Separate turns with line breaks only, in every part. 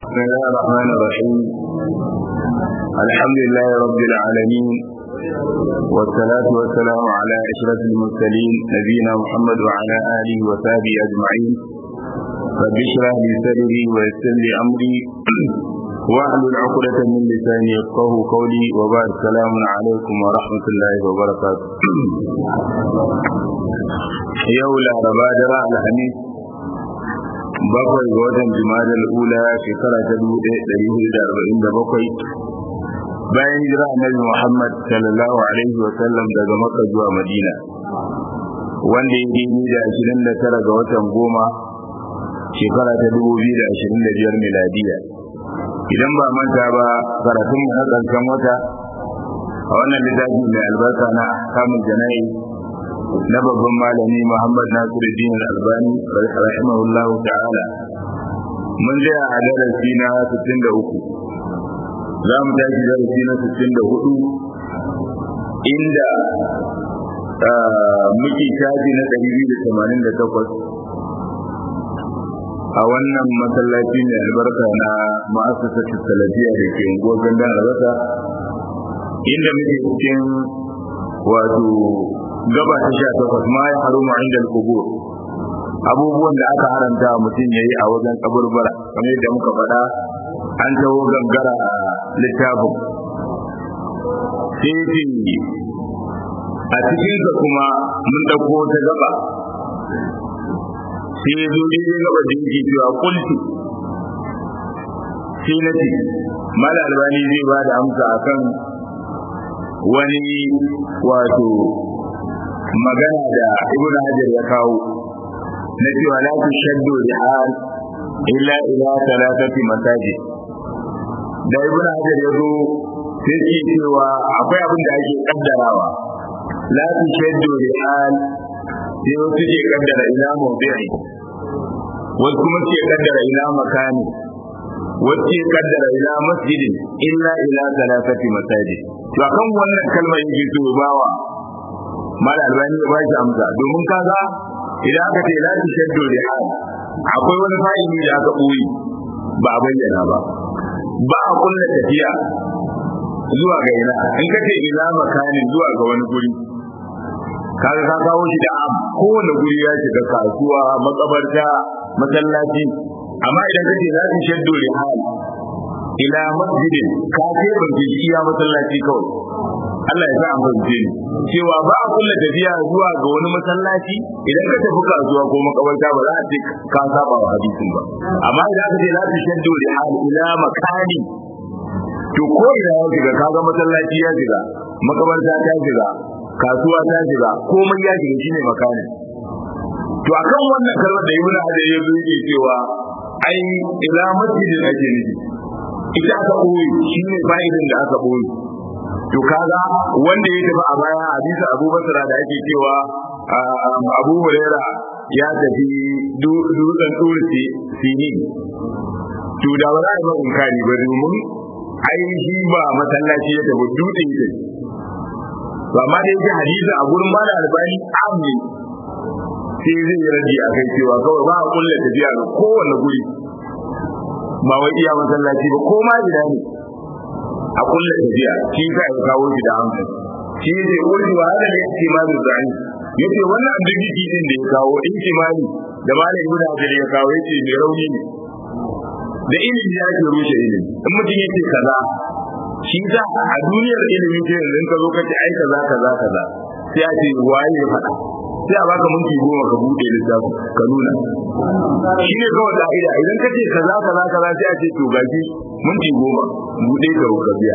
بسم الله الرحمن الرحيم الحمد لله رب العالمين والصلاة والسلام على أشرف المرسلين نبينا محمد وعلى آله وصحبه أجمعين رب اشرح لي صدري ويسر لي أمري واحلل عقدة من لساني يفقه قولي وبعد السلام عليكم ورحمة الله وبركاته يولا ربادرة الحميد bakwai ga watan jimadar ula shekara ta dubu ɗaya ɗari hudu da arba'in da bakwai bayan jira annabi muhammad sallallahu alaihi wa sallam daga makka zuwa madina wanda ya daidai da ashirin da tara ga watan goma shekara ta dubu biyu da ashirin da biyar miladiya idan ba manta ba karatun mu na ƙarshen wata a wannan littafi mai albarka na kamun jana'i na babban malami Muhammad Nasiruddin Al-Albani rahimahullahu ta'ala mun je a darasi na 63 za mu tashi darasi na 64 inda muke shafi na 288 a wannan masallaci mai albarka na ma'asasar salafiya da ke unguwar gandan albasa inda muke cikin wato gaba ta sha takwas ma ya haru ma inda kubur abubuwan da aka haramta mutum ya yi a wajen kaburbura kamar yadda muka faɗa an taho gangara a littafin sai ce a cikinsa kuma mun ɗauko ta gaba sai ya zo daidai gaba da yake cewa kulti sai na ce mala albani zai ba da amsa akan wani wato magana da ibn hajar ya kawo na cewa la tushaddu rihal illa ila thalathati masajid da ibn hajar ya zo sai ce cewa akwai abin da ake kaddarawa la tushaddu rihal sai wasu ke kaddara ila mawdi'i wasu kuma ke kaddara ila makani wasu ke kaddara ila masjidin illa ila thalathati masajid to akan wannan kalmar yake so bawa mala albani ya bashi amsa domin kaga idan aka ce la tashaddu rihal akwai wani fa'ili da aka boye ba a bayyana ba ba a kulla tafiya zuwa ga ina in ka ce ila makanin zuwa ga wani guri kaga ka kawo shi da am kowane guri ya shiga kasuwa makabarta masallaci amma idan ka ce la tashaddu rihal ila masjidin ka ce ban ji iya masallaci kawai Allah ya sa an fahimce ni cewa ba a kulla tafiya zuwa ga wani masallaci idan ka tafi kasuwa ko makabarta ba za a ce ka saba wa hadisin ba amma idan aka ce la tashaddu li hal ila makani to ko ina ya shiga kaga masallaci ya shiga makabarta ta shiga kasuwa ta shiga komai ya shiga shine makani to akan wannan kalmar da ibnu hajar ya zo yake cewa ai ila masjidin ake nufi ita aka boye shine fa'idin da aka boye to kaga wanda ya tafi a baya hadisi Abu Bakar da ake cewa Abu Huraira ya tafi dutsen tursi sini to da ba za a yi inkari ba domin ai shi ba masallaci ya tafi dutse ne to amma da yake hadisi a gurin mala albani amin sai zai yi raji a kai cewa kawai ba a kulle tafiya ga kowane guri ba wai iya masallaci ba ko ma gida ne a kulle tafiya shi ka ya kawo shi da hankali shi ne wani wa hada ne ce ma zai yace wannan abdiki din da ya kawo in kimani da malam ibnu hajar ya kawo yace mai rauni ne da ilimi ya ke rushe ilimi in mutum yace kaza shi za a duniyar ilimi ce yanzu ka zo ka ce ai kaza kaza kaza sai a ce waye ya faɗa sai a baka minti goma ka buɗe littafin ka nuna shi ne kawai ka'ida idan ka ce kaza kaza kaza sai a ce to gaji minti goma buɗe ka ka biya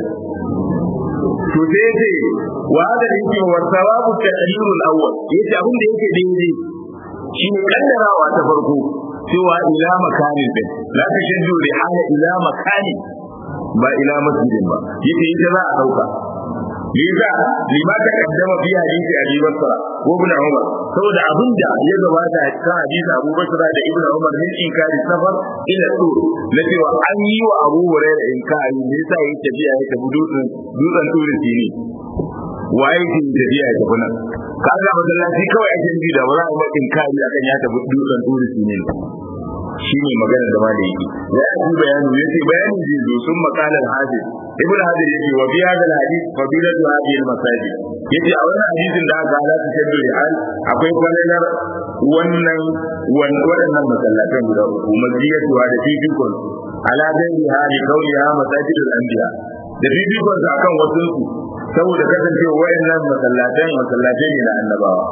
to sai ce wa hada da yake wa sawabu ta'lilul awwal yace abin da yake daidai shine kaddarawa ta farko cewa ila makanin din la tashaddu li hala ila makani ba ila masjidin ba yace ita za a dauka liza lima ta kaddama fi hadisi abi basra ko ibn umar saboda abinda ya gabata a cikin hadisi abu basra da ibn umar min inkari safar ila tur na cewa an yi wa abu hurairah inkari me yasa yake tafiya ya tafi dutsen dutsen turin ne waye ke tafiya ya tafi nan kaga masallaci kawai ake yi da ba za a yi inkari akan ya tafi dutsen turin ne shine magana da malai yake ya yi bayani yace bayani zai zo sun makalar hadis ibn hadir yake wa bi hadal hadith fadilatu hadhihi al-masajid yace a wannan hadisin da aka halata shaddu hal akwai kwalalar wannan waɗannan masallatan guda uku masjidatu da fifikon ala gairi hali kauniha masajidul anbiya da fifikon su akan wasu su saboda kasancewa wayannan masallatan masallatai ne na annabawa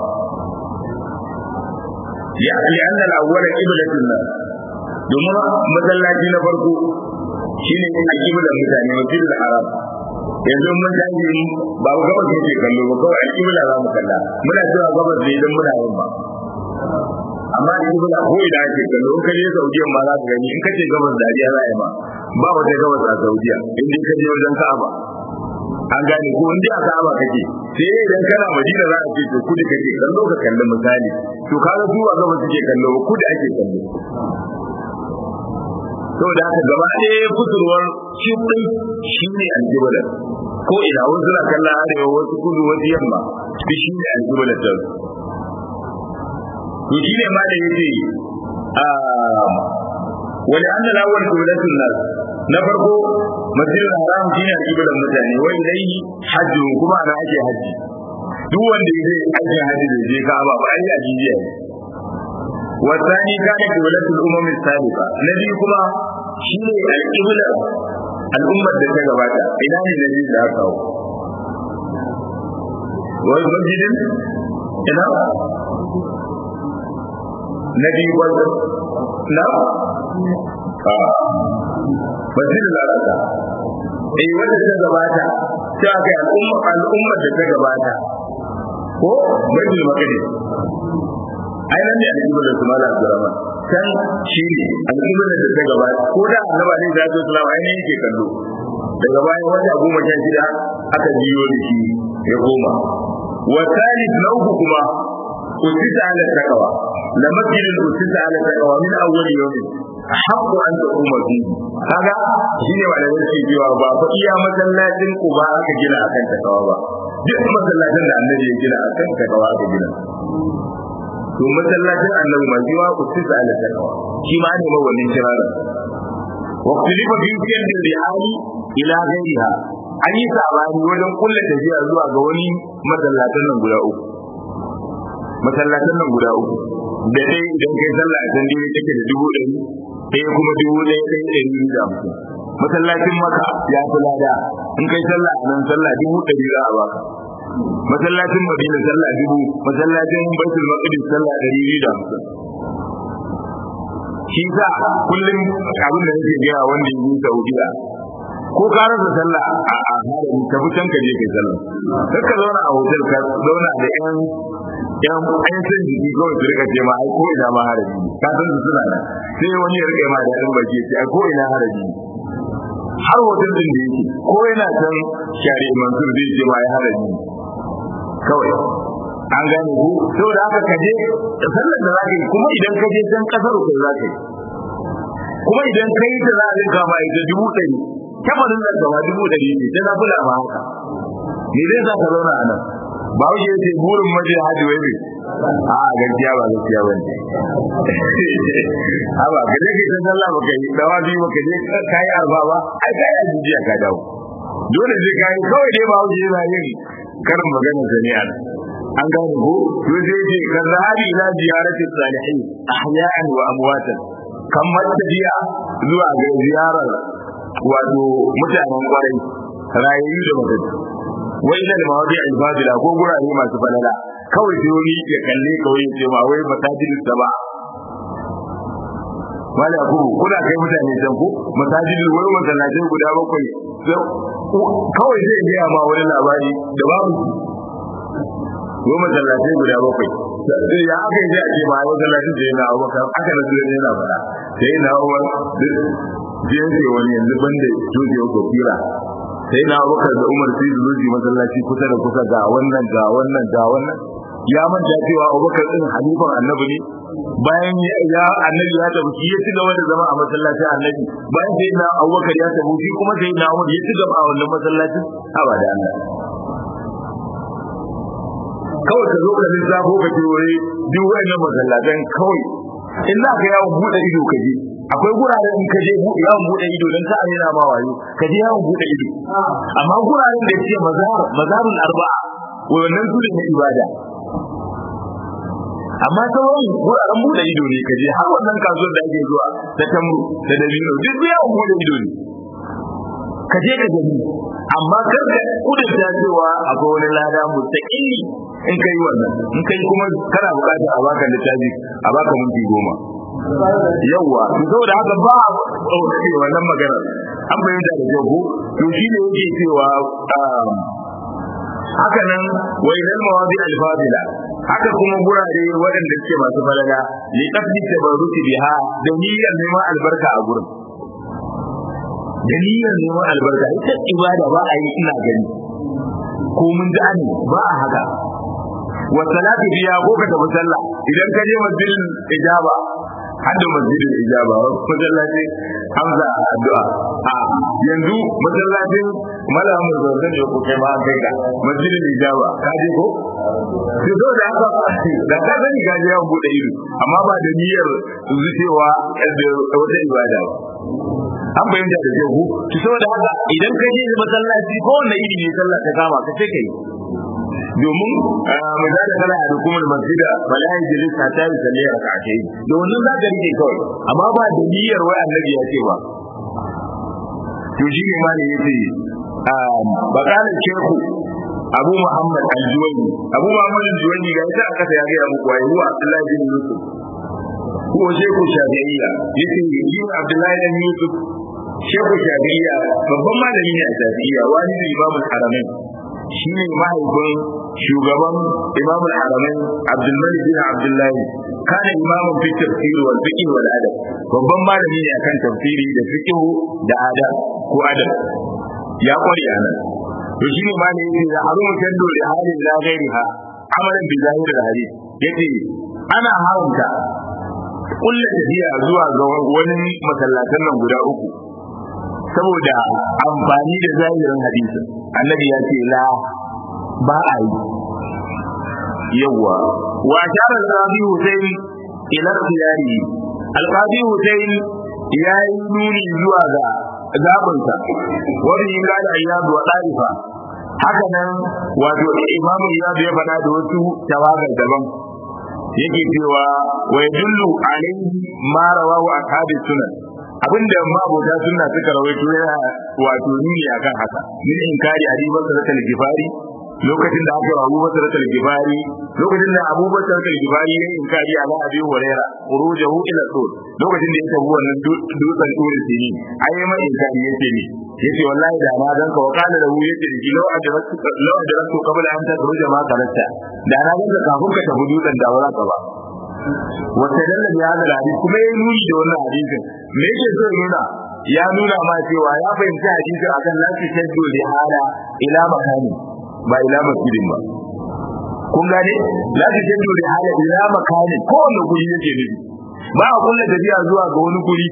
ya li anna al-awwala qiblatun nas domin masallaci na farko shine a kiblar mutane masjidul haram yanzu mun tashi ba mu gabas muke kallo ba kawai alƙibla za mu kalla muna cewa gabas ne idan muna yin ba amma alƙibla ko idan ake kallo in ka je Saudiya ma za ka gani in ka ce gabas da ajiya za a yi ma ba wata gabas a Saudiya in dai ka je wajen Ka'aba an gane ko in dai a Ka'aba kake sai idan kana Madina za a ce to kudi kake kallo ka kalli misali to kaga su ba gabas suke kallo ba kudi ake kallo saboda haka gaba ɗaya kusurwar shifin shi ne aljibalar ko ina wasu na kallon arewa wasu kudu wasu yamma shi shi ne aljibalar ta to shi ne ma da ya ce wani an da lawar kiblatun nas na farko masjidul haram shi ne aljibalar mutane wai dai hajji kuma ana ake hajji duk wanda ya zai aikin hajji da je ka ba ba ai ajiya ne والثاني كان قبلة الأمم السابقة الذي كما شيء القبلة الأمة التي تغباتا إلى الذي لا كاو والمسجد إلى نبي قلت لا مسجد الأرض eh wanda ta gabata ta ga al'umma al'ummar da ta gabata ko bajin makadis ai nan ne alƙiblar da su mala abdurrahman can shi ne alƙiblar da ta gaba ko da annaba ne da su ai ne yake kallo daga bayan wata goma sha shida aka biyo da shi ya koma wa thalith na uku kuma usita ala taqwa la masjidul usita ala taqwa min awwal yawmin haqqu an taquma fihi kaga shine malamin ke cewa ba fa iya masallacin ku ba aka gina akan takawa ba duk masallacin da annabi ya gina akan takawa aka gina to masallacin annabi ma shi ma usisa ala taqwa shi ma ne wannan kirarin wa khilifa fi sirri rihali ila ghairiha an yi sabani wajen kulla tafiya zuwa ga wani masallatan nan guda uku masallatan nan guda uku da dai idan kai sallah a can dai take da dubu ɗari sai kuma dubu ɗaya ɗaya ɗari biyu da hamsin masallacin maka ya fi lada in kai sallah a nan sallah dubu ɗari za a baka masallacin madina sallah dubu masallacin baitul maqdis sallah ɗari biyu da hamsin shi sa kullum abin da nake gaya wanda yi saudiya ko ka rasa sallah a harami ka fi can ka je kai sallah kar ka zauna a hotel ka zauna da yan yan an san jiki kawai su rika ce ma ai ko ina ma harami ka san su suna nan sai wani ya rika ma da yan baki ce ai ko ina harami har hotel din da yake ko yana can shari mansur zai ce ma ai harami kawai an gane ku saboda haka ka je sallar da zaka yi kuma idan ka je can kasar ku zaka yi kuma idan ka yi ta za a rinka ma ita dubu ɗari kafarin da gaba dubu ɗari ne sai na kula ba haka me zai sa ka zauna a nan ba wuce ya ce burin maje hajji wai ne a gaskiya ba gaskiya ba ne a ba ka je ka ta sallah ba ka yi dawa biyu ba ka je ka yi arba ba ai ka yi ajijiya ka dawo dole sai ka yi kawai dai ba wuce yana yin karin magana jami'an an gane ko to sai ce kan zahabi ila ziyarati salihin ahya'an wa amwatan kan tafiya zuwa ga ziyarar wato mutanen kwarai rayayyu da mutum wai da mawadi al-fadila ko gurare masu falala kawai sai wani ya kalle kawai ce ma wai masajidus saba wala ku kuna kai mutane can ko masajidul wai masallacin guda bakwai kawai zai gaya ma wani labari da babu ko masallacin guda bakwai ya aka yi a ce ma masallacin da yana abubakar aka da zuwa yana fada sai na awar jinsi wani yanzu banda joji ko kira sai na abubakar da umar sai zuwa masallaci kusa da kusa ga wannan ga wannan ga wannan ya manta cewa abubakar din halifan annabi ne bayan ya annabi ya tafi shi ya ci gaba da zama a masallacin annabi bayan sai na abubakar ya tafi shi kuma sai na umar ya ci gaba a wannan masallacin haba da Allah kawai ka zo ka lissafo ka ce wuri duk wannan masallatan kawai in za ka yawon buɗe ido ka je akwai guraren in ka je yawon bude ido don ka amina ma wayo ka je yawon bude ido amma guraren da ce mazar mazarul arba'a wannan su ne na ibada amma sauran guraren bude ido ne ka je har wannan kasuwar da ake zuwa ta tamru da dabino duk yawon bude ido ne ka je ka gani amma kar ka kudurta cewa akwai wani lada mustaqili in kai wannan in kai kuma kana bukata a baka littafi a baka minti goma yawwa to saboda haka ba a wannan magana an bayyana da jago to shi ne yake cewa haka nan wa idan mawadi al-fadila haka kuma gurare waɗanda suke masu falala li qasdi tabarruki biha da niyyar neman albarka a gurin da niyyar neman albarka ita ibada ba a yi ina gani ko mun ji ani ba a haka wa salatu biya ko ka tafi sallah idan ka je masjidin ijaba hadda masjidin ijaba masallaci hamza addu'a a yanzu masallacin malamin zanzan ne ko kai ma kai ka masjidin ijaba ka je ko to zo da haka da ka sani ka je yawan bude ido amma ba da niyyar zucewa da wata ibada ba an bayyana da ke ku ki saboda haka idan ka je masallaci ko wanda iri ne sallah ta kama ka ce kai domin mu za da kana da hukumar masjida bala ya jiri ta ta yi sallah ya rakace da wannan za ka rike kawai amma ba da niyyar wai annabi ya ce ba to shi ne ma ne yace bakalar shehu abu muhammad al-juwayni abu muhammad al-juwayni ga ita aka ta ya ga muku wai huwa abdullahi bin yusuf ko shehu shafi'iyya yace yin abdullahi bin yusuf shehu shafi'iyya babban malami ne a shafi'iyya wani da imamul haramain shi ne mahaifin shugaban imamul haramain abdulmalik bin abdullahi kana imamun fi tafsir wal fiqh wal adab babban malami ne akan tafsiri da fiqh da adab ko adab ya kware a nan to shi ne malami yake da harumu kando da halin la ghairiha amalan bi zahir al hadith yace ana haramta kullu tafiya zuwa ga wani masallatan nan guda uku saboda amfani da zahirin hadisi annabi ya ce la ba a yi yawa wa shara al-qadi Hussein ila khiyari al-qadi Hussein ya yi nuni zuwa ga zabinsa wani yin gada ayyadu wa ɗarifa haka nan wato imamu iyadu ya faɗa da wasu tawagar daban yake cewa wa yadullu alaihi ma rawahu ashabi sunan abinda mabota sunna suka rawaito yana wato nuni akan haka min inkari abi bakar al-gifari lokacin da aka Abu Bakar al-Gifari lokacin da Abu Bakar al-Gifari ya inkari ala Abi Hurairah urujahu ila sul lokacin da ya tafi wannan dutsen turi sini ai mai inkari yace ne yace wallahi da na ganka wa kana da wuya ce ki law adratu law adratu qabla an takhruja ma karanta da na ganka kafin ka tafi dutsen da wala ka ba wata dalla ya da hadisi kuma yayi nuni da wannan hadisin me yake so nuna ya nuna ma cewa ya fahimci hadisin akan lafi shaddu li hada ila makani ba ila masjidin ba kun gane la ta jaddu li hada ila makani ko wanda guri yake nufi ba a kulla tafiya zuwa ga wani guri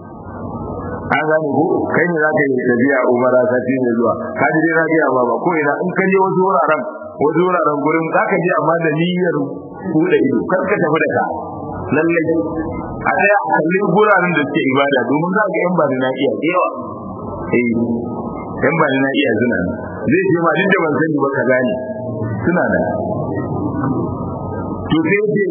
an gane ko kai ne za ka yi tafiya umara sati ne zuwa ka ji dai rabiya ba ba ko ina in ka je wasu wuraren wasu wuraren gurin za ka je amma da niyyar buɗe ido kar ka tafi da ka lallai a tsaya a kalli guraren da suke ibada domin za ka yan ba da na iya yawa eh yan ba da na iya suna zai ce ma duk da ban sani ba ka gane suna da to sai ce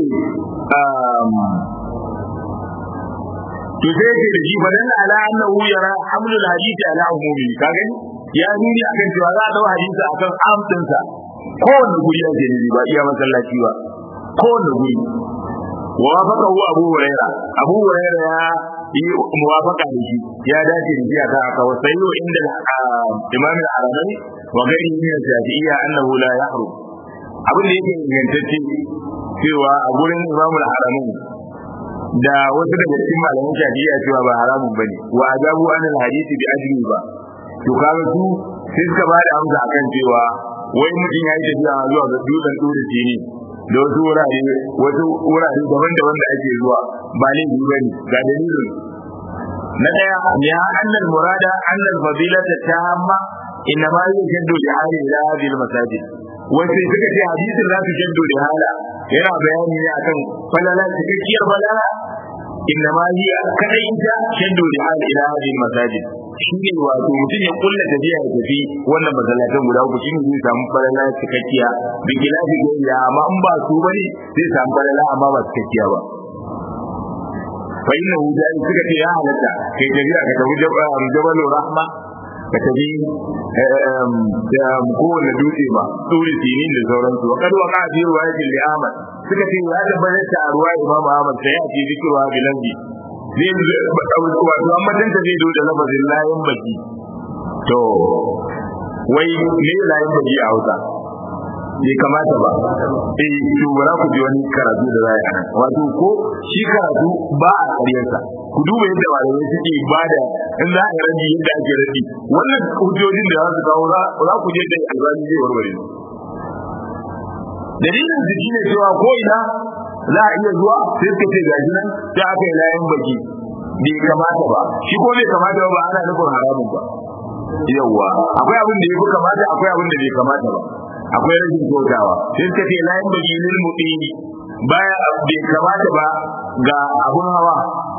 to sai ce da shi fa dan ala annahu yara hamlul hadisi ala umumi ka gani ya nuni akan cewa za a dau hadisi akan amsinsa kowanne guri ake nufi ba iya masallaci ba kowanne guri ووافقه أبو هريرة أبو هريرة يا موافقة به يا داتي رجيا كاكا وسيء عند الإمام العربي وغيره من الشافعية أنه لا يحرم abin da yake ingantacce cewa a gurin imamul haramun da wasu daga cikin malaman shafi'iyya cewa ba haramun bane wa azabu anil hadisi bi ajli ba to kaga su sai suka ba da amsa akan cewa wai mutum ya yi tafiya zuwa ga dutsen dure ne da wasu wurare wasu wurare daban-daban da ake zuwa ba ne ba ne ga dalilin na daya ya annal murada annal fadilata tamma inna ma yujaddu li hali ila hadhihi masajid wace suka ce hadisin za su jaddu li hala yana bayani ne akan falala cikakkiyar falala inna ma hiya kadai ita shaddu li hal ila hadhihi masajid shine wato mutum ya kulla tafiya ya tafi wannan masallatan guda uku shine zai samu falala cikakkiya bi kilafi gaiya amma in ba su bane zai samu falala amma ba cikakkiya ba fa inna hujai suka ce ya halatta kai tafiya ka tafi jabal rahma ka tafi da kowane dutse ba turi sinin da sauransu wa kad waqa fi riwayatil li Ahmad suka ce ya tabbata ta a ruwa Imam Ahmad sai ya ce zikirwa bilanji zai wato amma dan ta zai do da lafazin layin baki to wai me layin baki a Hausa bai kamata ba eh to bara ku ji wani karatu da za a yi wato ko shi karatu ba a karyarsa ku duba yadda malamai suke ba da in za a yi rabi yadda ake rabi wannan hujjojin da za su kawo za ku je da albani zai warware dalilin su shine cewa ko ina za a iya zuwa sai suka ce gashi nan sai aka yi layan baki bai kamata ba shi ko bai kamata ba ana nufin haramun ba yawwa akwai abin da ya fi kamata akwai abin da bai kamata ba akwai rashin kyautawa sai suka ce layan baki lil mu'mini baya bai kamata ba ga abun hawa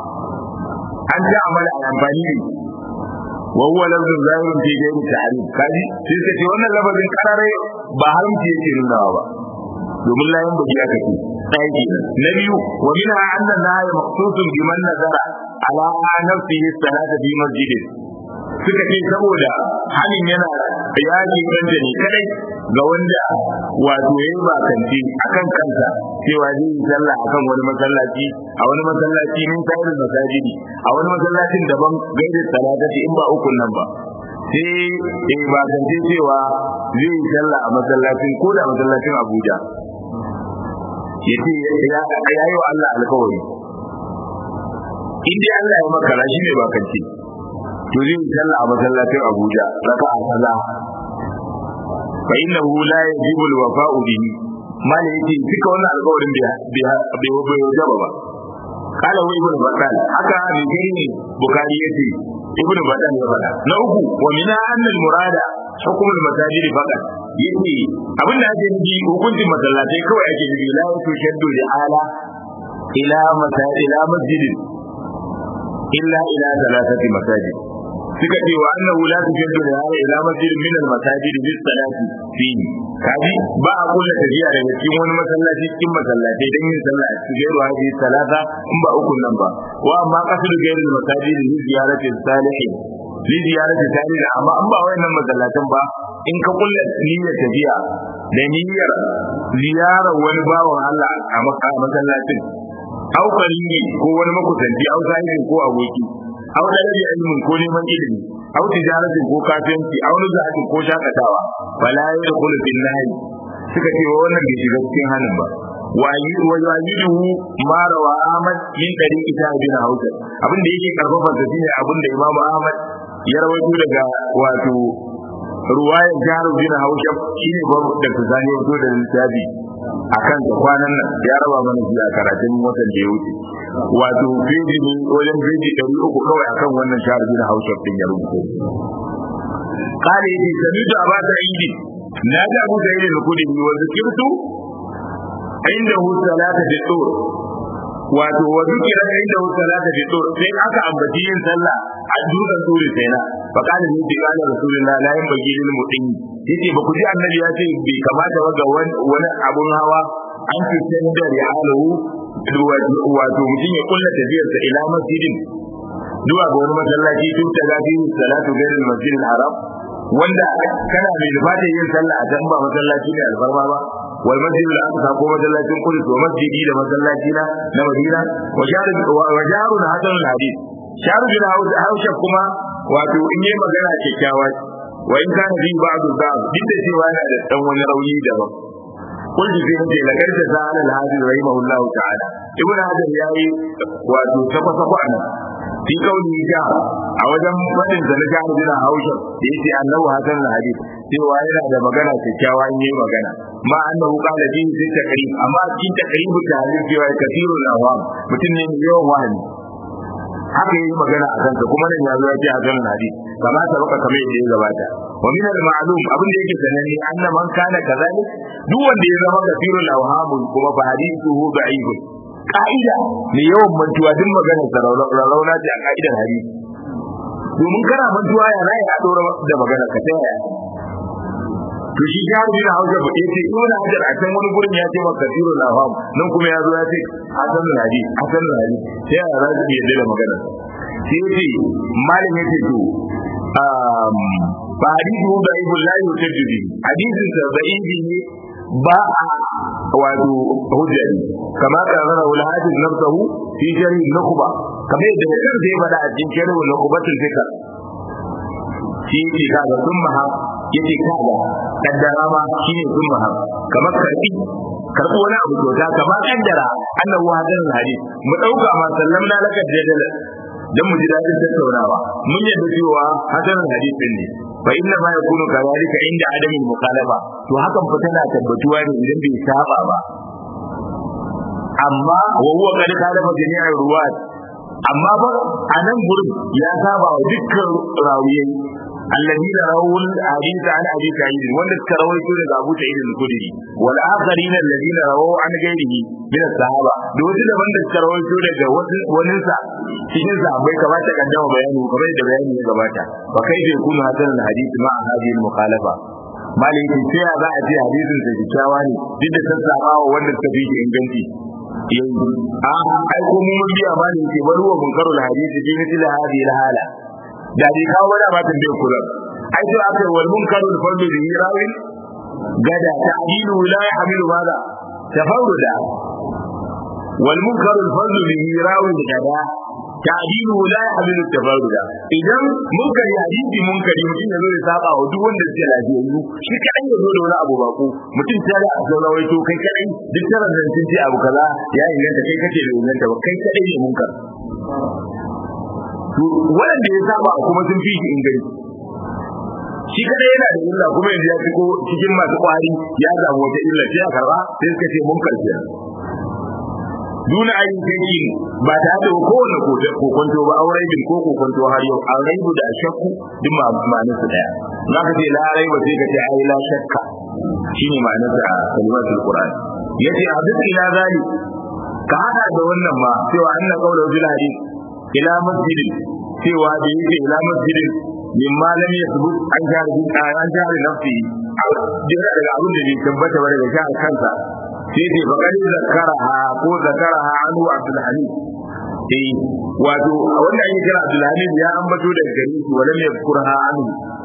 an ta amala a amfani ne wa huwa lafzun zahirun fi ghairi ta'rif kaji sai suka ce wannan lafazin karare ba haramci yake nunawa ba domin layan baki aka ce ɗaya na biyu wa minha anna nahya maqsusun biman nazara ala nafsihi salata fi masjidin suka ce saboda halin yana yaji kanta ne kadai ga wanda wato ya yi bakanci akan kansa cewa zai yi sallah akan wani masallaci a wani masallaci min sayar masajidi a wani masallacin daban gaida salatati in ba ukun nan ba sai in bakance cewa zai yi sallah a masallacin ko da masallacin Abuja ya ce ya yi wa Allah alkawari in dai Allah ya makara shi ne bakance to zai yi sallah a masallacin Abuja raka'a kaza fa innahu la yajibu alwafa'u bihi mala yake duka wannan alƙawarin bai bai bai wajaba ba kala wa ibnu battal haka ne gani bukari yace ibnu battal ya faɗa na uku wa min annal murada hukumul masajid faqat yace abinda ake nufi hukuncin masallatai kawai ake nufi la tushaddu li ala ila masajid ila masjidin illa ila thalathati masajid suka ce wa annahu la tujaddu da hada ila masjid min al masajid bis salati fihi kaji ba a kulla tafiya daga cikin wani masallaci cikin masallatai dan yin sallah a cikin gairu hadi salata in ba uku nan ba wa amma qasdu gairu al masajid li ziyarati salihin li ziyarati salihin amma an ba wayannan masallatan ba in ka kulla niyyar tafiya da niyyar ziyarar wani bawan Allah a masallacin au ko wani makusanci au sahibi ko aboki aw dalabi ilmin ko neman ilimi aw tijaratin ko kafinci aw nuzatin ko shakatawa fala yadkhulu fil nahy suka ce wannan bai shiga cikin hanin ba wa yuwajidu ma rawa Ahmad min tariqi ta bin Hausa abin da yake karfafa da shine abin da Imam Ahmad ya rawaito daga wato ruwayar jaru bin Hausa shine babu da tsani wato da littafi akan da kwanan nan ya raba mana shi a karatun watan da ya wuce wato feji ne wajen feji ɗari uku kawai akan wannan shahar bin hausa ɗin ya rubuto kare yake sami da ba ta yi na ga abu da yake kudi ne wanda kirtu inda hu salata fi tsor wato wa zikira inda hu salata fi tsor sai aka ambaci yin sallah a dutsen tsori sai na fa kana ni bi kana rasulullah la yin bagi lil mudin yace ba ku ji annabi ya ce bai kamata ba ga wani abun hawa an fi da rihalahu wato mutum ya kulla tafiyarsa ila masjidin zuwa ga wani masallaci tun ta gafi salatu gairin masjidin haram wanda kana mai nufata yin sallah a can ba masallaci ne alfarma ba wal masjidul aqsa ko masallacin kudus wa masjidi da masallaci na na madina wa jaru wa jaru na hadan hadith sharu bin hausha kuma wato in yi magana kyakkyawa wa in kana bi ba'du ba'd duk da cewa yana da dan wani rauni daban قلت في هذه لقد سأل الهادي رحمه الله تعالى ابن هذا ياي واتو سفا سفا أنا في قوله جاء أوجم فتن سنجا بنا هوشا يتي أنه هذا الحديث cewa yana da magana kyakkyawa in yi magana ma annahu qala fi fi takrib amma cikin takrib ta halin cewa kafiru awam mutum ne mai yawan wahani haka yi magana a kansa kuma nan ya zo ya ce a kan hadisi kama ta baka kamar yadda ya gabata wa min al-ma'lum abin da yake sanani anna man kana kazalik duk wanda ya zama kafirul awham kuma fa hadithuhu da'if ka'ida mai yawan mantuwa duk maganar sa rauna ce a ka'idar hadisi domin kana mantuwa ya za a dora da magana ka ta yaya to shi ya rubi na hausa ba yace ibn hajar a can wani gurin ya ce maka tiro na fam nan kuma ya zo ya ce hasan nadi hasan nadi sai ya za su iya da magana sai yace malam yace to um ba hadisi da ibn la yutajidi hadisin sa da'ibi ne ba a wato hujja ne kama ka zara wal hadis nafsuhu fi jarhi nukhba kamar yadda kan zai bada a cikin jarhi nukhbatul fikr shi ne kaga sun maha yace kaga kaddara ma shine sun maha kamar karbi karbi wani abu kyauta kamar kaddara annahu hadan hadis mu dauka ma sallamna laka jadala dan mu ji dadin tattaunawa mun yadda cewa hadan hadis din ne fa inna ma yakunu kadhalika inda adamin mukhalafa to hakan fa tana tabbatuwa ne idan bai saba ba amma wa huwa qad khalafa jami'ar ruwat amma ba a nan gurin ya saba wa dukkan rawiyai alladina rawul hadith an abi sa'id wanda suka rawaito daga Abu Sa'id al-Khudri wal akharin alladina rawu an ghairihi min as-sahaba da wasu da wanda suka rawaito daga wani sa cikin sahabbai kamata kaddama bayani kamar da bayani ya gabata fa kai bai kunu hadan al-hadith ma hadhihi al-mukhalafa malin ki sai ya za a ce hadisin sa kyakkyawa ne duk da sassafa wa wanda suka fi inganci yanzu a ai ko mun biya malin ki bari wa munkarul hadisi bi mithli hadhihi al-hala da dai kawo wani abatin bai kula ai to aka wal munkarul fardu bi rawi gada ta'dilu la yahmilu madha tafarruda wal munkarul fardu bi rawi gada ta'dilu la yahmilu tafarruda idan munkari hadisi munkari mutum ya zo ya saba wa duk wanda suke lafiyayyu shi kadai ya zo da wani abu bako mutum ta da zo rawaito kai kadai duk tarar da sun ce abu kaza ya inganta kai kace da inganta ba kai kadai ne munkar waɗanda ya saba kuma sun fi shi inganci shi kada yana da illa kuma yanzu ya fiko cikin masu kwari ya samu wata illa sai a karba sai suka ce mun karfiya duna ayin kai ba ta da kowane kokonto ba aurai bin ko kokonto har yau an raibu da shakku duk ma ma'anar su daya za ka ce la raiba sai ka ce ai la shakka shine ma'anar sa kalimatul qur'an yace a duk ila zali ka hada da wannan ma cewa anna qawlu bil hadith ila masjidin cewa da yake ila masjidin min ma lam yasbut an jari an jari nafsi jira daga abin da bai tabbata ba daga jihar kansa sai dai bakar zakaraha ko zakaraha anu abdul hamid eh wato wanda ake kira abdul hamid ya ambato daga gare shi wala mai kurha anu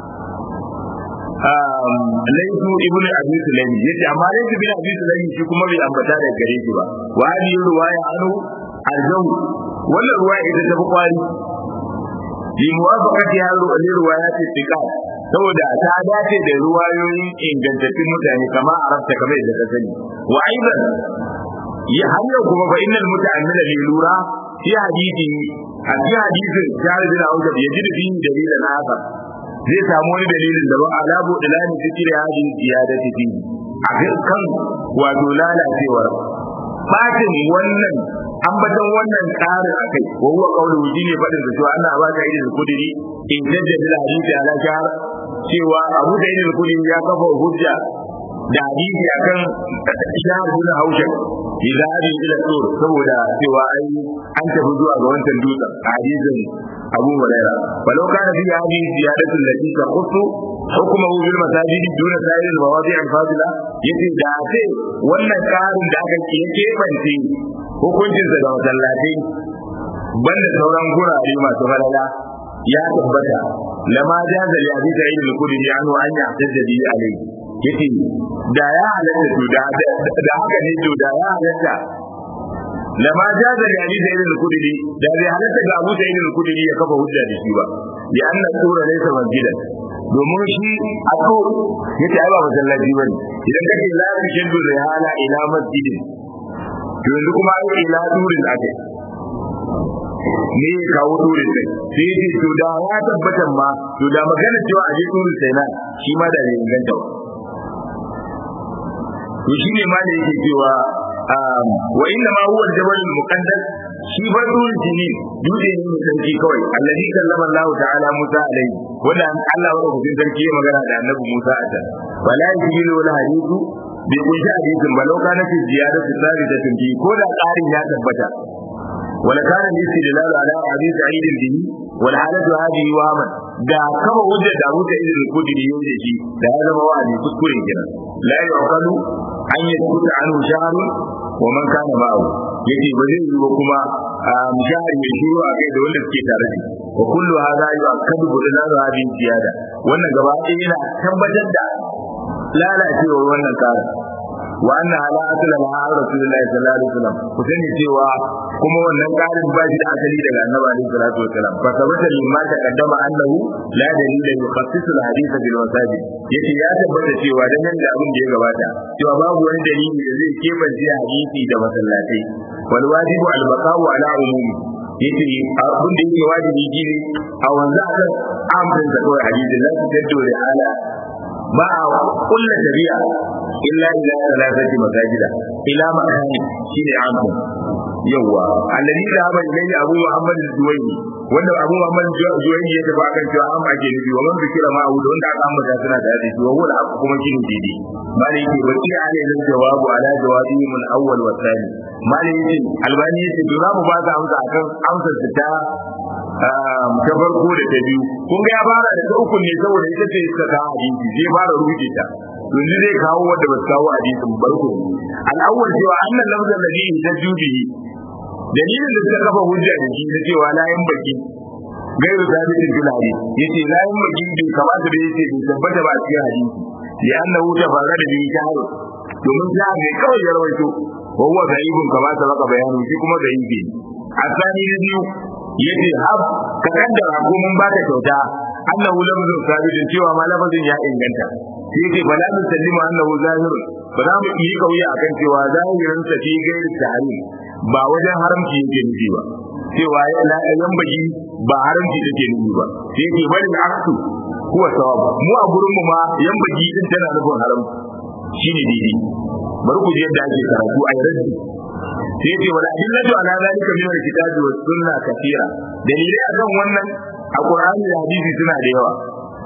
laifu ibnu abi sulaim yace amma laifu ibnu abi sulaim shi kuma bai ambata daga gare shi ba wa hadhihi ruwaya anu arjau wannan ruwaya ita ta fi kwari bi muwafaqati hadhihi ruwayat thiqat saboda ta dace da ruwayoyin ingantattun mutane kama arabta kamar yadda ka sani wa aidan ya har yau kuma fa innal muta'ammila li lura fi hadisi a cikin hadisin jari bin auja ya ji da bin dalilan haka zai samu wani dalilin da ba alabu dalani fikir hadin ziyadati fi a kan wato lalacewar fatin wannan ambatan wannan ƙarin akai wa huwa qawlu wuji ne fadin da cewa Allah ba ka yi da kudiri in jaddada hadisi ala shahar cewa Abu Sa'id al-Khudri ya kafa hujja da hadisi akan shahar bin Hausha idan hadi ila tur saboda cewa ai an tafi zuwa ga wancan dutsen hadisin Abu Huraira walau kana fi hadisi ziyadatu allati taqussu hukmuhu bil masajidi duna sa'ir al-mawadi' al-fadila yace da ce wannan karin da aka ke kebance hukuncinsa da masallatai banda sauran gurare masu falala ya tabbata lama jaza li abi sa'id al-khudri anhu an yahtajja bi alayhi yace da ya halatta to da da haka ne to da ya halatta lama jaza li abi sa'id al-khudri da bai halatta ga abu sa'id al-khudri ya kafa hujja da shi ba ya anna sura laysa masjidan domin shi a to yace ai ba masallaci bane idan kace la yashaddu rihala ila masjidin to yanzu kuma an ila durin ake ne kawo durin sai sai ce to da ya tabbatar ma to da magana cewa a je durin sai na shi ma da ne inganta ba to shi ne ma da yake cewa wa inna ma huwa al-jabal al-muqaddas shi ba durin jini dutse ne mai sarki kawai allazi kallama Allah ta'ala Musa alaihi wanda Allah wa rabbukin sarki ya magana da annabi Musa a can wala yajilu wala hadithu bai kunshi hadisin ba lau kana fi ziyada fi tsari da tunji ko da ƙarin ya tabbata wala kana nisi da lalu ala hadisi aidin dini wal halatu hadihi wa man da kama hujja da Abu Sa'id al-Khudri yau da shi da ya zama wa'azi kuskure kenan la yuqalu an yaskuta anhu shahr wa man kana ma'ahu yace ba zai yi ba kuma mujahid mai shiru a kai da wanda suke tare da wa kullu hadha yu'akkadu bi lalu hadhihi ziyada wannan gaba ɗaya yana tabbatar da lalacewar wannan karin wa anna ala asla ma rasulullahi sallallahu alaihi wasallam ku sani cewa kuma wannan karin ba shi da asali daga annabi alaihi salatu wasallam fa sabata limma taqaddama annahu la dalila yukhassisu alhadith bil masajid yace ya tabbata cewa dan nan da abin da ya gabata cewa babu wani dalili da zai kebance hadisi da masallatai wal wajibu al baqa'u ala umumi yace abin da yake wajibi shine a wanzu akan amrin da kawai hadisi la taddu da ala ba a kulla shari'a illa ila salatati masajida ila makani shine amu yawa alladhi da ba ilayhi abu muhammad al-juwayni wanda abu muhammad al-juwayni ya tafi akan cewa an ake nufi wa man bikira ma abu wanda aka ambata suna da hadisi wa wala abu kuma shine didi mali yake baki ala ilal jawabu ala jawabi min awwal wa thani mali yake albani yake to za mu ba ka amsa akan amsar ta ta farko da ta biyu kun ga ya fara da ta uku ne saboda ita ce suka kawo hadisi zai fara rubuce ta yanzu zai kawo wanda ba su kawo hadisin barko al'awwal cewa annan lafzan da bihi ta jubihi dalilin da suka kafa hujja da shi na cewa layin baki gairu sabitin filari yace layin baki bai kamata da yace bai tabbata ba a cikin hadisi ya annahu tafarra da bihi shahru domin ta ne kawai ya rawaito wa huwa ghaibun kama sabaka bayanu shi kuma gaibi asani na biyu yace hab ka kaddara ko mun baka kyauta annahu lafzun sabitin cewa ma lafazin ya inganta sai yace fala nusallimu annahu zahirun ba za mu yi kauya akan cewa zahirin sa fi gairi tahrim ba wajen haramci yake nufi ba cewa la yan baji ba haramci yake nufi ba sai yace bari aksu huwa sawab mu a gurin mu ma yan baji din tana nufin haramci shine daidai bari ku ji yadda ake karatu a yarda sai yace wala adillatu ala zalika min alkitabi was sunna kathira dalilai akan wannan a qur'ani da hadisi suna da yawa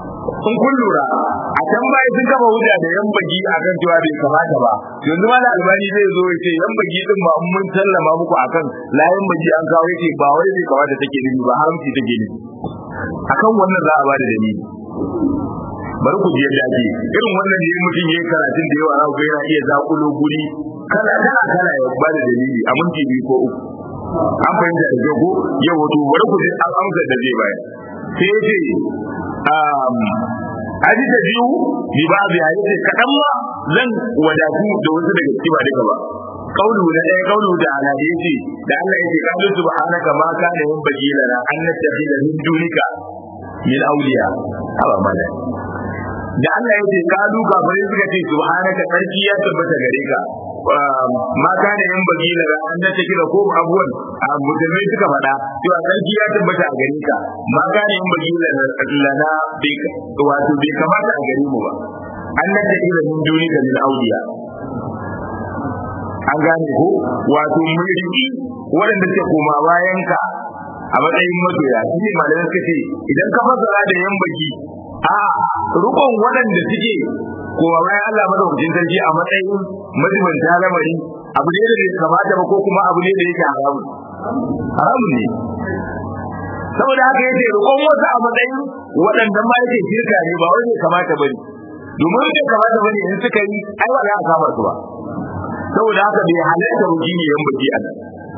in kun lura a can baya sun kafa hujja da yan bagi akan cewa bai kamata ba yanzu ma da albani zai zo ya ce yan bagi din ba mun sallama muku akan la yan bagi an kawo yake ba wai bai kamata take nufi ba haramci take nufi akan wannan za a ba da dalili bari ku ji yadda ake irin wannan ne mutum yayin karatun da yawa za ku yana iya zakulo guri kala kala kala ya ba da dalili a minti biyu ko uku an fahimta da jago yau wato bari ku ji an amsa da zai bayar sai ya ce aji da biyu bi ba bi ya ce kaɗan ma zan wadatu da wasu daga ciki ba duka ba kaulu na ɗaya kaulu da ala da yace da Allah yace kalu subhanaka ma kana yin bagila na an nattakhila min dunika min awliya haba mala da Allah ya ce kalu kafirai suka ce subhanaka sarki ya tabbata gare ka ma kana yin bagi da an da take da ko abuwan musulmai suka faɗa cewa sarki ya tabbata a gare ka ma kana yin bagi lana wato bai kamata a gare mu ba an da take da min duni da min auliya an gane ko wato mulki waɗanda suke koma bayan ka a matsayin masoya shi ne malamai suka ce idan ka fasara da yan baki a rukun waɗanda suke kowa bayan Allah madaukakin sarki a matsayin majibanta lamari abu ne da bai kamata ba ko kuma abu ne da yake haramun haramun ne saboda haka yace rukun wasu a matsayin waɗanda ma yake shirka ne ba wai bai kamata bane domin bai kamata bane in suka yi ai ba za a kama su ba saboda haka bai halatta mutum ne yan baki a nan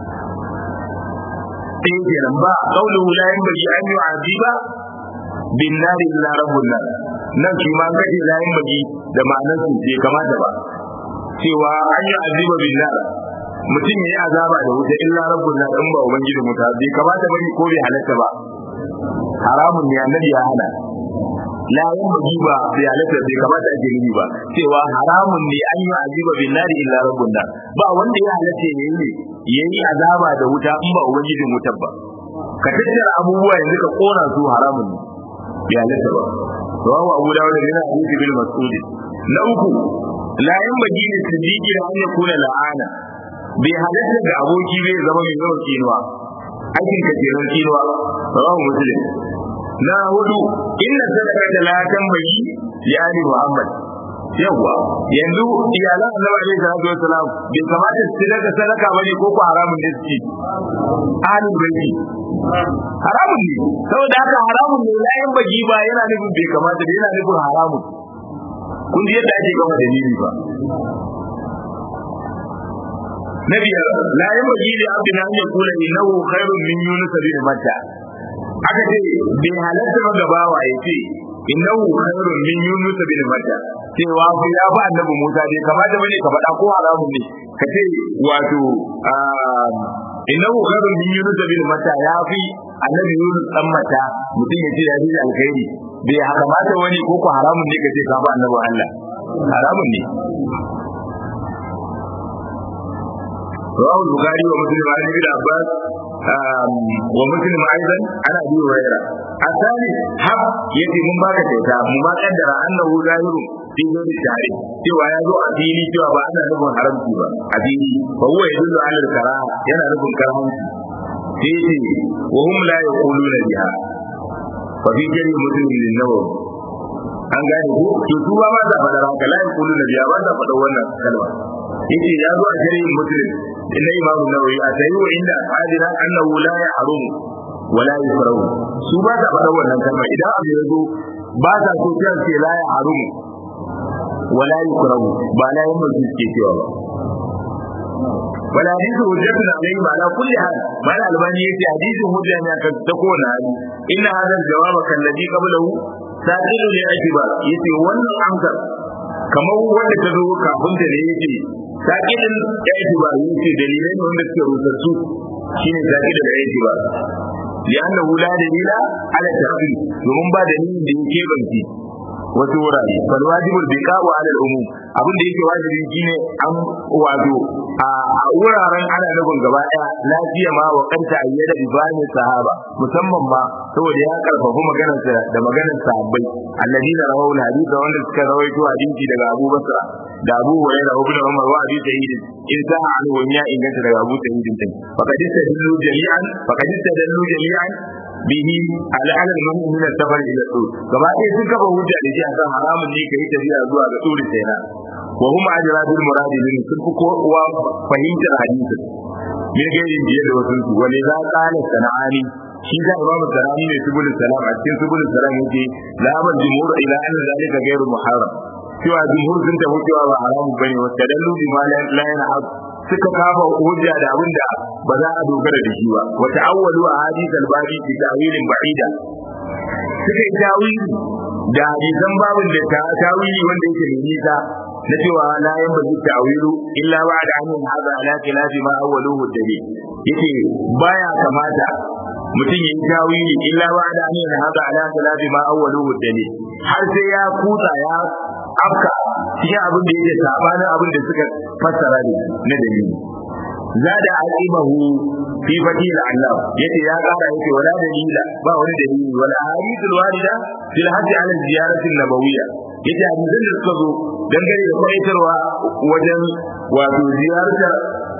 sai kenan ba qawluhu la yanbaghi an yu'adiba bin nari illa rabbun nar nan shi ma kace la yanbaghi da ma'anar su bai kamata ba cewa an yi aziba bin nar mutum yayi azaba da wuta illa rabbun nar in ba ubangiji muta bai kamata bane ko bai halatta ba haramun ne annabi ya hana la yanbaghi ba bai halatta bai kamata a jirgi ba cewa haramun ne an yi aziba bin nari illa rabbun nar ba wanda ya halatta yayi ne yayi azaba da wuta in ba ubangijin wutar ba ka tattara abubuwa yanzu ka kona su haramun ne ya halatta ba rawahu abu dawud da yana hadisi bil mas'ud na uku la yanbaghi li siddiqi an yakuna la'ana bai halatta ga aboki bai zama mai yawan kinuwa aikin ka kenan kinuwa rawahu muslim na hudu inna sadaqata la tanbaghi li ali muhammad yawa yanzu iyalan annabi alaihi salatu wassalam bai kamata su daga sadaka bane ko ko haramun ne su ci ahlul baiti haramun ne saboda haka haramun ne layin bagi ba yana nufin bai kamata da yana nufin haramun kun ji yadda ake gama dalili ba na biyar la yabghi li abdin an yaqula innahu khairun min yunus bin matta aka ce bai halatta ba gabawa ya ce innahu khairun min yunus bin matta cewa ku ya ba annabi Musa dai kamata bane ka faɗa ko haramun ne ka ce wato innahu khairun min yunus bin matta ya fi annabi yunus dan mata mutum ya ce ya fi alkhairi bai kamata wani ko ko haramun ne ka ce ka ba annabi Allah haramun ne رواه البخاري ومسلم عن ابن عباس ومسلم ايضا عن ابي هريره الثالث حق يتي من باك kyauta mu ma kaddara annahu zahirun fi ghairi shari cewa ya zo a fili cewa ba ana nufin haramci ba a fili fa huwa yadullu ala al-karaha yana nufin karahanci sai ce wa hum la yaquluna biha fa fi jari muslim lin nawawi an gane ko to su ba ma za faɗa haka la yaquluna biha ba za faɗa wannan kalma yace ya zo a shari'in muslim inna imamu nawawi a tayi wa inda hadira annahu la yahrum wa la yusrahu su ba ta faɗa wannan kalma idan abu ya zo ba ta so kiran ce la yahrum wa la yusrahu ba la yin mutum ke cewa ba wala hadithu hujjatun alayhi ala kulli hal mal albani yace hadithu hujja ne akan ta kowane hali inna hadha al-jawab kalladhi qablahu sa'ilu li atibar yace wannan amsar kamar wanda ta zo kafin da ne yace sakidin ya yi ba yin ce dalilai ne wanda suke rusassu shine sakidin da ya yi ba lianna la dalila ala tafi domin ba dalilin da yake banki wasu wurare fal wajibul biqa'u ala al-umum abin da yake wajibi shine an wato a wuraren ana nufin gaba daya lafiya ma wa kanta ayyada ibani sahaba musamman ma saboda ya karfafa maganar sa da maganar sahabbai alladina rawahu hadith wanda suka rawaito hadisi daga Abu Basra da Abu Hurairah ibn Umar wa Abi Sa'id in sa an wanya inganta daga Abu Sa'id din faqad istadallu jami'an faqad istadallu jami'an bihi ala al-mu'min safar ila tur gaba ɗaya sun kafa hujja da shi akan haramun ne kai tafiya zuwa ga turi sayna wa hum ajra bil murad min sun fi kowa fahimtar hadisi me ga yin biye da wasu su wani za qala sana'ani shi da imamu sana'ani ne subul salam a cikin subul salam yake la ban jumhur ila anna zalika ghairu muharram cewa jumhur sun tafi cewa ba haramun bane wa tadallu bi ma la yanhaq suka kafa hujja da abin da ba za a dogara da shi ba wa ta'awwalu a hadith al-babi bi ta'wilin ba'ida suka yi tawili da hadisan babin da ta tawili wanda yake mai nisa na cewa la yan bazu ta'wilu illa ba'da an hada ala khilafi ma awwaluhu dalil yace baya kamata mutum ya yi tawili illa ba'da an hada ala khilafi ma awwaluhu dalil har sai ya kuta ya afka cikin abin da yake sabanin abin da suka fassara ne na dalili zada aqibahu fi fadil Allah yace ya kara yace wala dalila ba wani dalili wala hadithul warida fil hajj ala ziyarati nabawiyya yace hadisan da suka zo dangane da kwaitarwa wajen wato ziyartar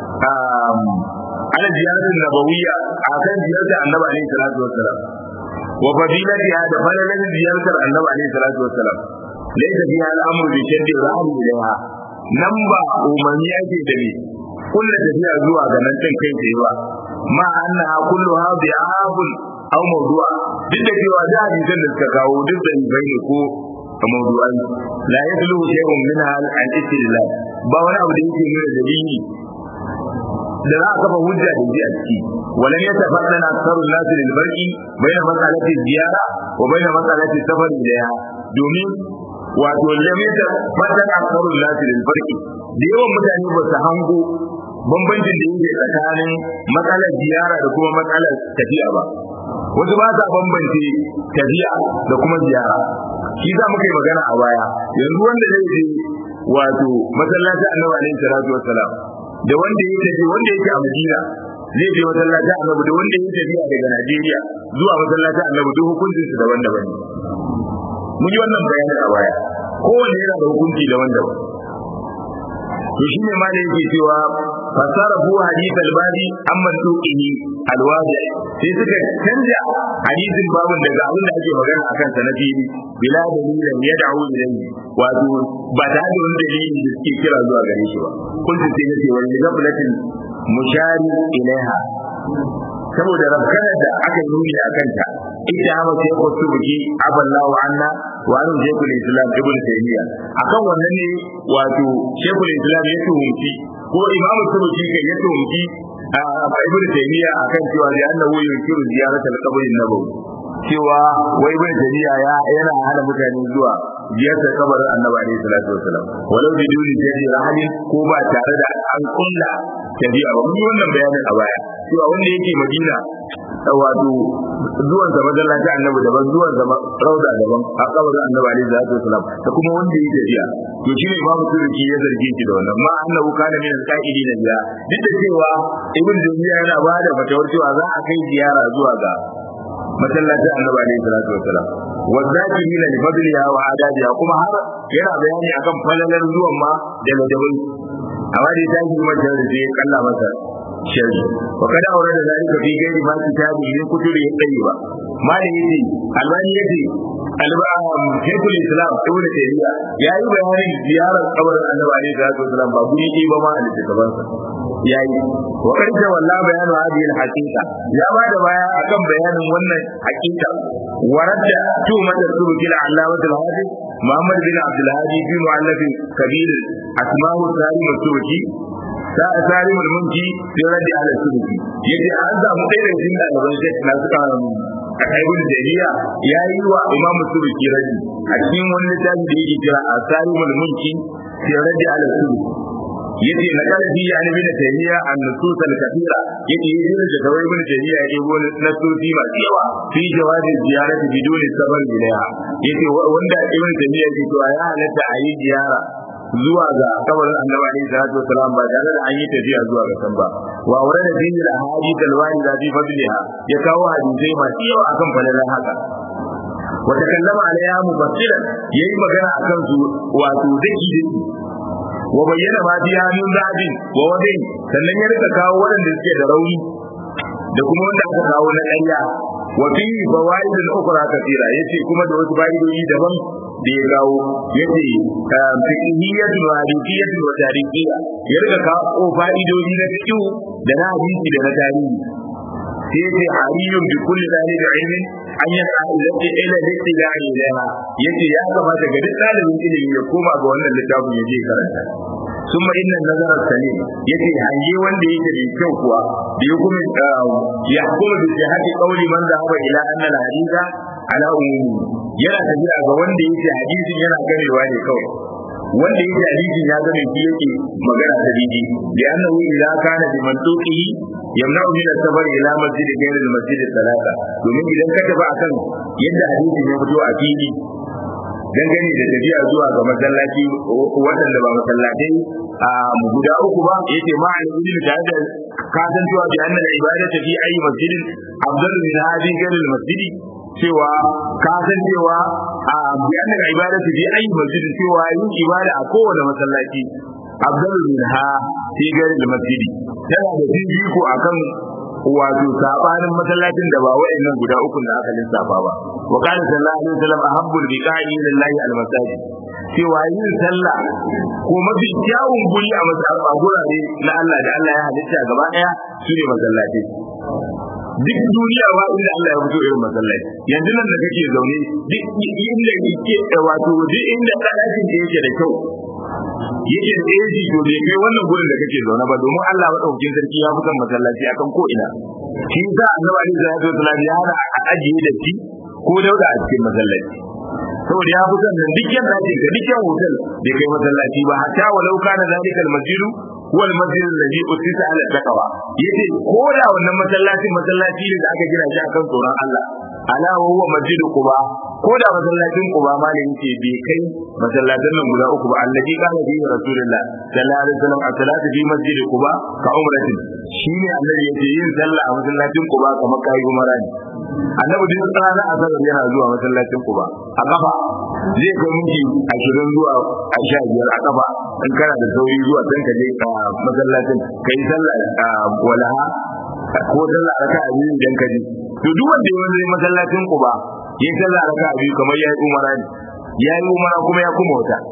ala ziyaratin nabawiyya akan ziyartar annabi alaihi salatu wassalam wa fadilatiha da falalan ziyartar annabi alaihi salatu wassalam laisa fiha al'amru bi shaddi ra'yi ilaiha nan ba umarni ake da ni kullu tafiya zuwa ga nan din kai tsaye ba ma annaha kulluha bi'abun aw mawdu'a duk da cewa da hadisan da suka kawo duk da bai ne ko mawdu'an la yadlu shay'un minha an istidlal ba wani abu da yake nuna dalili da za a kafa hujja da ji a ciki walan ya tafaddana aktharun nas lil barqi bayna mas'alati ziyara wa bayna mas'alati safar ilayha domin wato lamita fatan aksarun lati lil farqi da yawan mutane ba su hango bambancin da yake tsakanin matsalar ziyara da kuma matsalar tafiya ba wasu ba sa bambance tafiya da kuma ziyara shi za muka yi magana a baya yanzu wanda zai je wato masallaci annabi alaihi salatu wassalam da wanda ya tafi wanda yake a madina zai je masallaci annabi da wanda ya tafiya daga najeriya zuwa masallaci annabi duk hukuncin su daban-daban mun yi wannan bayanin a baya kowanne yana da hukunci daban-daban to shi ne ma da yake cewa fasara bu hadith al-badi amman tuqihi al-wadi sai suka canja hadisin babun daga abin da ake magana akan sa na fili bila dalilin ya da'u ilayhi wato ba ta da wani dalili da suke kira zuwa gare shi ba kun sai nace wani gaflatin mushari ilaiha saboda rafkanar da aka nuni a kanta ita hama sai ko su buki aballahu anna wa an shaykhul islam ibn taymiya akan wannan ne wato shaykhul islam ya tuhumci ko imamu subuki kai ya tuhumci a ibn taymiya akan cewa da annahu yunkiru ziyaratul qabr an-nabawi cewa wai ibn taymiya ya yana hana mutane zuwa ziyartar kabarin annabi alaihi salatu wasalam walau bi duni jadi rahalin ko ba tare da an kulla tafiya ba mun yi wannan bayanin a baya cewa wanda yake madina wato zuwan sa masallaci annabi daban zuwan sa rauda daban a kabarin annabi alaihi salatu wasalam da kuma wanda yake tafiya to shine babu turki ya zarge shi da wannan ma annahu kana min al-qa'idi na biya duk da cewa ibn dunya yana ba da fatawar cewa za a kai ziyara zuwa ga masallacin annabi alaihi salatu wasalam والذاكرين لفضلها وعدادها kuma har yana bayani akan falalar zuwan ma da ladabai amma dai ta yi mata da sai kalla masa shari wa kada aure da zalika fi gairi ma kitabi min kutubi tayyiba malin yace albani yace alba'am shaykhul islam ibn tayyiba yayi bayanin ziyarar kabarin annabi alaihi salatu wasalam ba guri ɗaya ba ma a littattafansa yayi wa karja walla bayanu hadhihi al-haqiqa ya ba da baya akan bayanin wannan haqiqa waradda tu mata turuki al-allama al-hadi Muhammad bin Abdul Hadi fi mu'allaf kabir asma'u salim al-turuki salim al-munki fi raddi ala turuki yace an samu ɗaya daga cikin ɗaliban shek na suka a kaibul jariya ya yi wa imam turuki raddi a cikin wani littafi da yake kira asalim al-munki fi raddi ala turuki yace na kada bi ya nabi da tayyiya an nusus al kathira yace yi da kawai ibn tayyiya ya go nasusi masu yawa fi jawabin ziyarati biduni sabar ilaiha yace wanda ibn tayyiya yake to ya halatta a yi ziyara zuwa ga kabarin annabi alaihi salatu wasalam ba tare da an yi tafiya zuwa ga san ba wa wurin da dinil ahadith al warida fi fadliha ya kawo hadisai masu yawa akan falalan haka wata kallama alaiha mufassiran yayi magana akan su wato daki daki wa bayyana ma biya min zabin wa wadin sannan ya rika kawo waɗanda suke da rauni da kuma wanda aka kawo na ƙarya wa fi fawaid al-ukhra kathira yace kuma da wasu fa'idoji daban da ya kawo yace fiqhiyyatun wa hadifiyyatun wa tarihiyya ya rika kawo fa'idoji na fiqh da na hadisi da na tarihi sai yace hariyun bi kulli dalil ilmin an yi ƙa'idati ila littila'i ilaiha yace ya kamata ga duk ɗalibin ilimi ya koma ga wannan littafin ya je karanta ثم إن النظر السليم يتي hange wanda yake da kyau kuwa da ya kuma ya kuma da jihati kauli man zahaba ila anna al haditha ala umumi yana tafiya ga wanda yake hadisin yana ganewa ne kawai wanda yake hadisin ya zama shi yake magana da didi da annahu idza kana bi mantuqihi yamna'u min as-safar ila masjid ghayr al-masjid salata domin idan ka tafi akan yadda hadisin ya fito a fili dangane da tafiya zuwa ga masallaci waɗanda ba masallatai a guda uku ba yace ma al ilmi tare da ka san cewa bi annal ibadatu fi ayi masjidin afdalu min hadhihi ghayr al masjidi cewa ka san cewa a bi annal ibadatu fi ayi masjidin cewa yin ibada a kowane masallaci afdalu min ha fi ghayr al masjidi tana da fifiko akan wato sabanin masallacin da ba wayannan guda uku da aka lissafa ba wa qala sallallahu alaihi wasallam ahabbul biqa'i lillahi almasajid cewa yin sallah ko mafi kyawun guri a masallacin gurare na Allah da Allah ya halitta gaba daya shine masallaci duk duniya ba inda Allah ya fito irin masallaci yanzu nan da kake zaune duk inda yake wato duk inda ɗakin da yake da kyau yake da eji to bai kai wannan gurin da kake zaune ba domin Allah madaukakin sarki ya fi son masallaci akan ko ina shi yasa annabi alaihi salatu wasallam ya hana a ajiye da shi ko dauda a cikin masallaci saboda ya fi son nan duk yanda ake ga dukkan hotel bai kai masallaci ba hatta walau kana zalikal masjidu huwa al-masjid alladhi usisa ala taqwa yace ko da wannan masallaci masallaci ne da aka gina shi akan tsoron Allah ala huwa masjidu quba ko da masallacin quba ma ne yace bai kai masallatan nan guda uku ba alladhi kana bi rasulullah sallallahu alaihi wasallam as-salatu fi masjid quba ka umratin shine annabi yace yin sallah a masallacin quba kamar kai umara ne annabi duk tsara a sanar yana zuwa masallacin quba a kafa zai kai minti ashirin zuwa a sha biyar a kafa in kana da sauri zuwa dan ka je masallacin kai sallah walaha ko sallah raka a biyu idan ka ji to duk wanda ya wani masallacin Quba ya sallah raka biyu kamar ya yi umara ne ya yi umara kuma ya kuma wata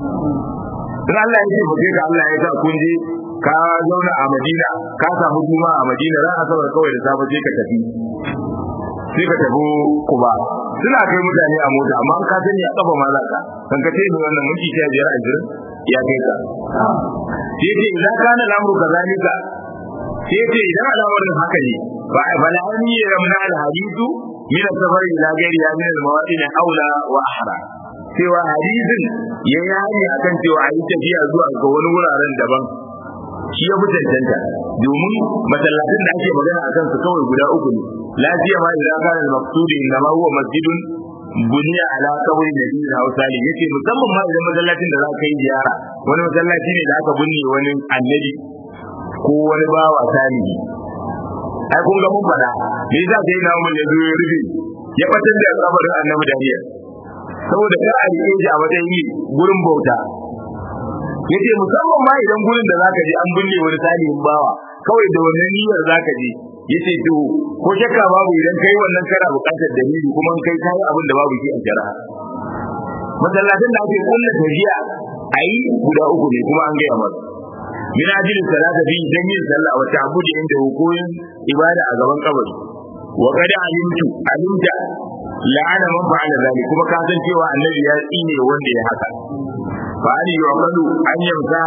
in Allah ya ce ba ka Allah ya sa kun je ka zauna a Madina ka samu juma a Madina ran asabar kawai da safe sai ka tafi sai ka tafi Quba suna kai mutane a mota amma ka sani a kafa ma za ka kan ka ce ni wannan minti sha biyar a jirin ya kai ka sai ce idan kana lamuru kazalika sai ce idan al'amarin haka ne ba bala an yi ramna al-hadithu min as-safar ila ghairi ya min al-mawadin aula wa ahra cewa hadisin ya yi akan cewa a yi tafiya zuwa ga wani wuraren daban shi ya fi cancanta domin masallacin da ake magana a kansu kawai guda uku ne lafiya ma idan kana al-maqsudi inna ma huwa masjidun buniya ala kawai da biyu da hausa ne yace musamman ma idan masallacin da za ka yi ziyara wani masallaci ne da aka binne wani annabi ko wani bawa salihi ai kun ga mun fada me yasa sai na mun ya zo ya rufe ya fatar da kabarin annabi Daniel saboda ka a rike shi a matsayin gurin bauta yace musamman ma idan gurin da zaka je an binne wani salihin bawa kawai da wannan niyyar zaka je yace to ko shakka babu idan kai wannan kana buƙatar dalili kuma kai kai abin da babu shi a shari'a masallacin da ake kulla tafiya ayi guda uku ne kuma an gaya masa min ajin salata fi dan yin sallah wa ta'budi inda hukumin ibada a gaban kabari wa qad alimtu alimta la'ana man fa'ala zalik kuma ka san cewa annabi ya tsine wanda ya haka fa ali yu'malu an yamsa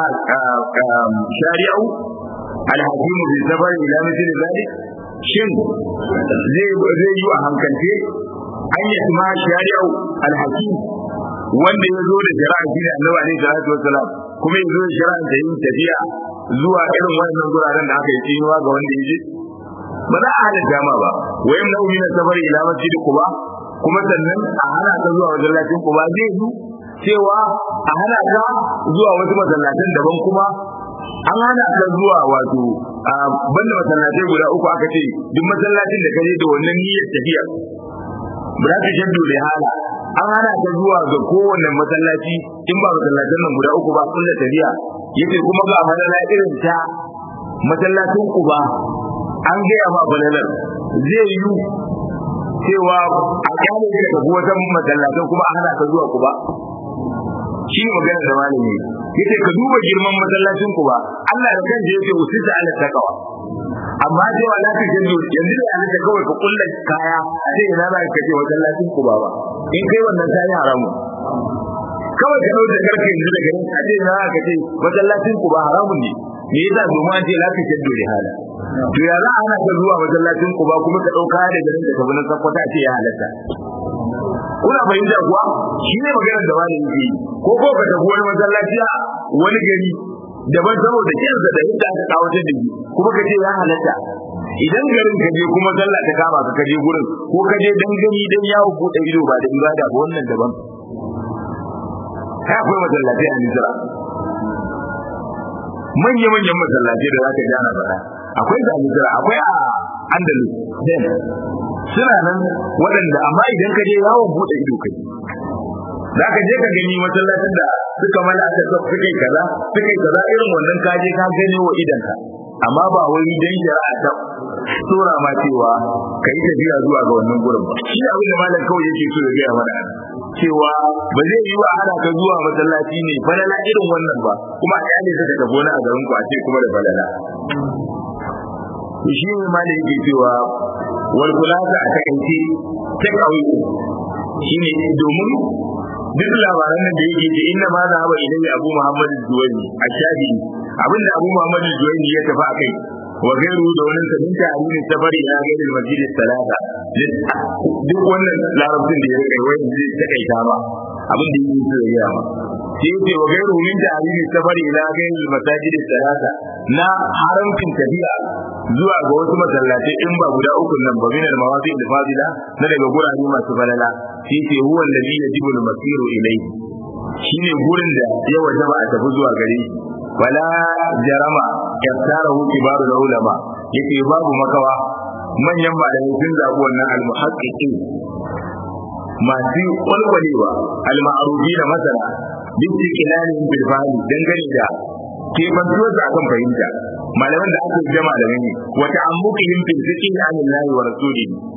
shari'u al-hakim bi sabar ila mithli zalik shin zai zai yi a hankalce an yi ma shari'u al-hakim wanda ya zo da shari'a shi ne annabi alaihi salatu wassalam kuma ya zo da shari'a da yin tafiya zuwa irin wannan guraren da aka yi tsinuwa ga wanda ya je ba za a hana jama ba wayan na umina safari ila masjid kuba kuma sannan a hana ka zuwa masallacin kuba zai yi cewa a hana ka zuwa wasu masallatan daban kuma an hana ka zuwa wato a banda masallatai guda uku aka ce duk masallacin da ka je da wannan niyyar tafiya ba za ka shaddu da hala an hana ta zuwa ga kowanne masallaci in ba masallacin nan guda uku ba kullu tafiya yace kuma ga falala irin ta masallacin ku ba an gaya ma falalar zai yi cewa a kyale ka tafi wata masallacin kuma a hana ka zuwa ku ba shi ne maganar da malami yace ka duba girman masallacin ku ba Allah da kansa yace usita ala taqwa amma cewa la ta jin yanzu da yana kawai ka kulla kaya a ce ina za ka je masallacin ku ba ba in kai wannan kayan haramu kawai ka dauke karfe yanzu daga nan a ce ina za ka ce masallacin ku ba haramun ne me yasa domin an ce la ta jin dole hala to ya za a hana ka zuwa masallacin ku ba kuma ka dauka da garin da ka bi nan sakwata ce ya halatta kuna fahimta kuwa shi ne maganar da wani yake ko ko ka tafi wani masallaci a wani gari daban saboda kinsa da yadda aka kawo ta digi kuma ka ce ya halatta idan garin ka je kuma sallah ta kama ka kaje gurin ko ka je dan gani dan yawo ko da ido ba da ibada ba wannan daban kai akwai masallaci a Nisra manya manyan masallaci da zaka ji ana faɗa akwai da Nisra akwai a Andalus den suna nan waɗanda amma idan ka je yawon buɗe ido kai za ka je ka gani masallacin da suka mala aka suka yi kaza suka yi kaza irin wannan ka je ka gani wa idanka amma ba wai dan shari'a ta tsora ma cewa ka yi tafiya zuwa ga wannan gurin ba shi abin da malam kawai yake so ya gaya mana cewa ba zai yi wa ana ka zuwa masallaci ne falala irin wannan ba kuma a kyale ta tafi wani a garin ku a ce kuma da falala shi ne malam yake cewa wal kulasa a takaice ta kawai shine domin duk labaran da yake ce inna ma za ba ilayya abu muhammad zuwani a shafi abinda abu muhammad zuwani ya tafi a kai wa gairu da wani sabin ta amini safari ila gairi masjid salata duk wannan larabcin da ya rika wani zai takaita ba abin da yake so ya gaya ma sai ce wa gairu min ta amini safari ila gairi masjid salata na haramcin tafiya zuwa ga wasu masallatai in ba guda uku nan ba min al-mawadi al-fadila na daga gurare masu falala shi ce huwa alladhi yajibu al-masiru ilayhi shine gurin da ya wajaba a tafi zuwa gare shi wala jarama yaftarahu kibaru ulama yace babu makawa manyan malamai sun zabi wannan al-muhaqqiqin masu kwalkwalewa al-ma'rufi da masana duk ikilalin bil fahmi dangane da kebantuwar da akan fahimta malaman da aka jama da ne wa ta'ammuqihim fil fiqh an Allah wa rasulihi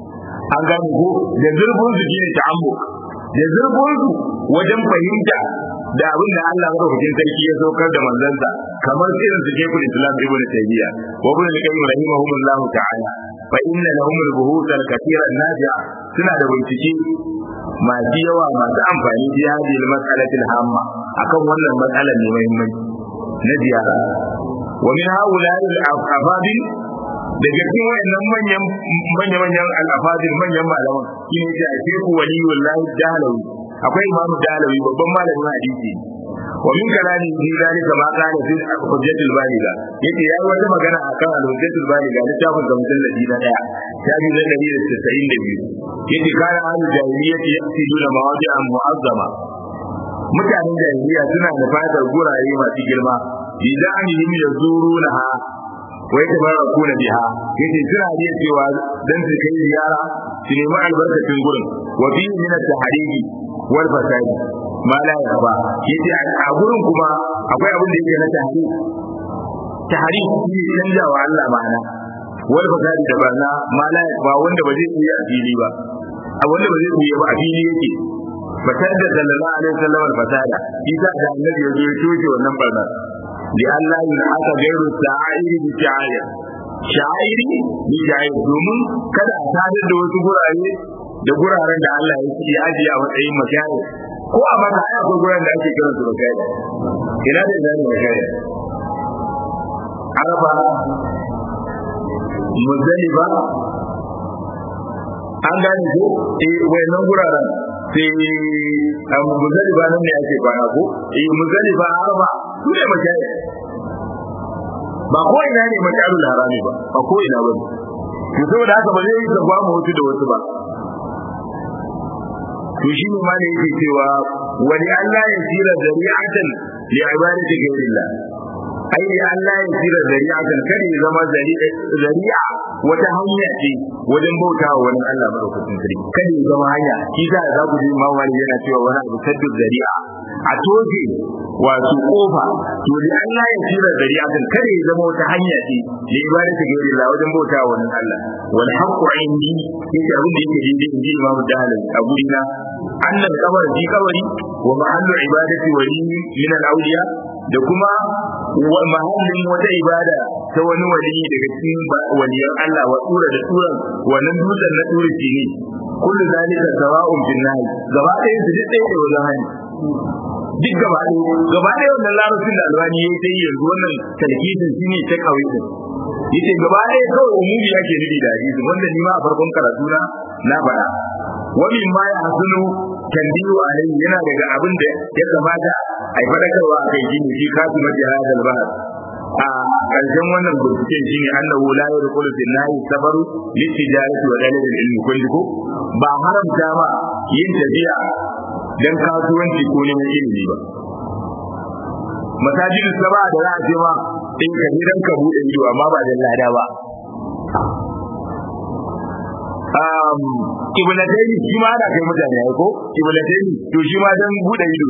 an gane ko da zurfin su shine ta'ammuk da zurfin su wajen fahimta da abin da Allah madaukakin sarki ya saukar da manzansa kamar irin su Sheikhul Islam Ibn Taymiyyah wa Ibn Qayyim rahimahumullahu ta'ala fa inna lahum al-buhut al-kathira an-nafi'a suna da bincike masu yawa masu amfani da hadhihi al-mas'alati al-hamma akan wannan matsalar ne muhimmanci na ziyara wa min haula'i al-afadil daga cikin wayannan manyan manyan manyan al-afadil manyan malaman shine ya ce Sheikh Waliyullahi Dalawi akwai imamu dalawi babban malamin hadisi wa min kalani fi zalika ma kana fi hujjatul baliga yace yayi wata magana akan al-hujjatul baliga littafin da mujalladi na daya shafi na 192 yace kana ahlul jahiliyyati yaqsiduna mawadi'an mu'azzama mutanen jahiliya suna da fadar guraye masu girma idanihim yazurunaha wai ta bara kuna biha yace suna iya cewa dan su kai ziyara su nemi albarkacin gurin wa fi min at-tahriji wal fasadi ma la yaba yace a gurin kuma akwai abin da yake na tahriji tahriji shi ne canjawa Allah ma'ana wal fasadi da barna ma la yaba wanda ba zai iya a fili ba a wanda ba zai iya ba a fili yake fatar da sallallahu alaihi wasallam al-fasada isa da annabi ya zo ya toke wannan barna li Allah ya aka gairu ta'iri bi ta'aya sha'iri bi ta'aya domin kada a sadar da wasu gurare da guraren da Allah ya ce ajiye a matsayin makiyaya ko a maka ai akwai guraren da ake kiran su makiyaya ina da ina ne makiyaya araba muzdalifa an gane ko eh wayannan guraren sai a muzdalifa nan ne ake kwana ko eh muzdalifa araba su ne makiyaya ba ko ina ne makalul harami ba ba ko ina ba to saboda haka ba zai yi zaba mu wasu da wasu ba to shi ne ma ne yake cewa wani Allah ya tsira zari'atan li ibadati ghayrillah ai ne Allah ya tsira zari'atan kada ya zama zari'a wata hanya ce wajen bautawa wani Allah madaukakin sarki kada ya zama hanya shi da za ku ji mawali yana cewa wani abu saddu zari'a a toje wato kofa to da Allah ya tsira zari'atan kada ya zama wata hanya ce li ibadati ghayrillah wajen bautawa wani Allah wal haqqu indi yace abin da yake daidai in ji Imam Dalil a gurina annal kabar ji kabari wa mahallu ibadati wali min al-awliya da kuma mahallin wata ibada ta wani wali daga cikin waliyan Allah wa tsura da tsuran wannan dutsen na tsura ce ne kullu zalika sawa'un fil nahi gaba ɗaya su duk ɗaya da wajen hani duk gaba ɗaya gaba ɗaya wannan larabcin da albani ya yi ta yi yanzu wannan talkisin shi ne ta kawai din yace gaba ɗaya kawai umumi yake nufi da hadisi wanda ni ma a farkon karatu na na faɗa wani ma ya hasunu tanbiyu alai yana daga abin da ya kamata a yi faɗakarwa a kai shine shi kasu mace hadal bahar a ƙarshen wannan binciken shine annahu la yadkhulu fi nahi safaru litijarati wa dalil ilmi kulli ko ba haramta ma yin tafiya dan kasuwanci ko neman ilimi ba masajid saba da za a ce ma in ka gidan ka bude ido amma ba da lada ba um kiblatayni shi ma ana kai mutane ai ko kiblatayni to shi ma dan bude ido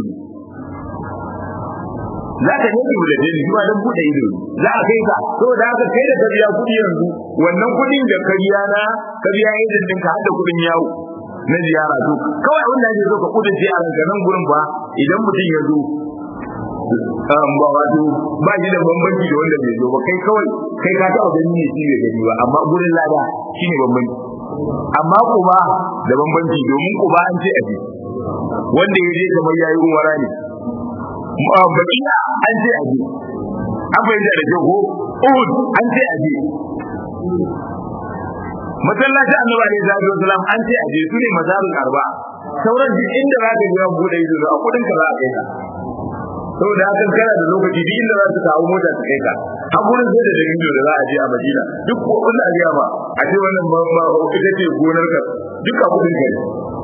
za ka yi kiblatayni shi ma dan bude ido za a kai ka to da haka kai da ka biya kudi yanzu wannan kudin da ka biya na ka biya idan ɗinka har da kudin yawo na ziyara to kawai abin da ake so ka kudin a ranka nan gurin ba idan mutum ya zo ba wato ba shi da bambanci da wanda bai zo ba kai kawai kai ka taɓa gani ne shi bai gani ba amma gurin lada shi ne bambanci amma kuma da bambanci domin kuma an ce aje wanda ya je kamar yayi umara ne bakiya an ce aje an fahimta da kyau ko uhud an ce aje masallacin annabi alaihi salatu wasalam an ce aje su ne mazarul arba sauran duk inda za ka ga bude ido a kudin ka za a kai ka saboda hakan kana da lokaci duk inda za su kawo mota su kai ka a gurin sai da dalilin da za a je a Madina duk ko wanda a ba a ce wannan ma ita ce gonar ka duk a kudin ka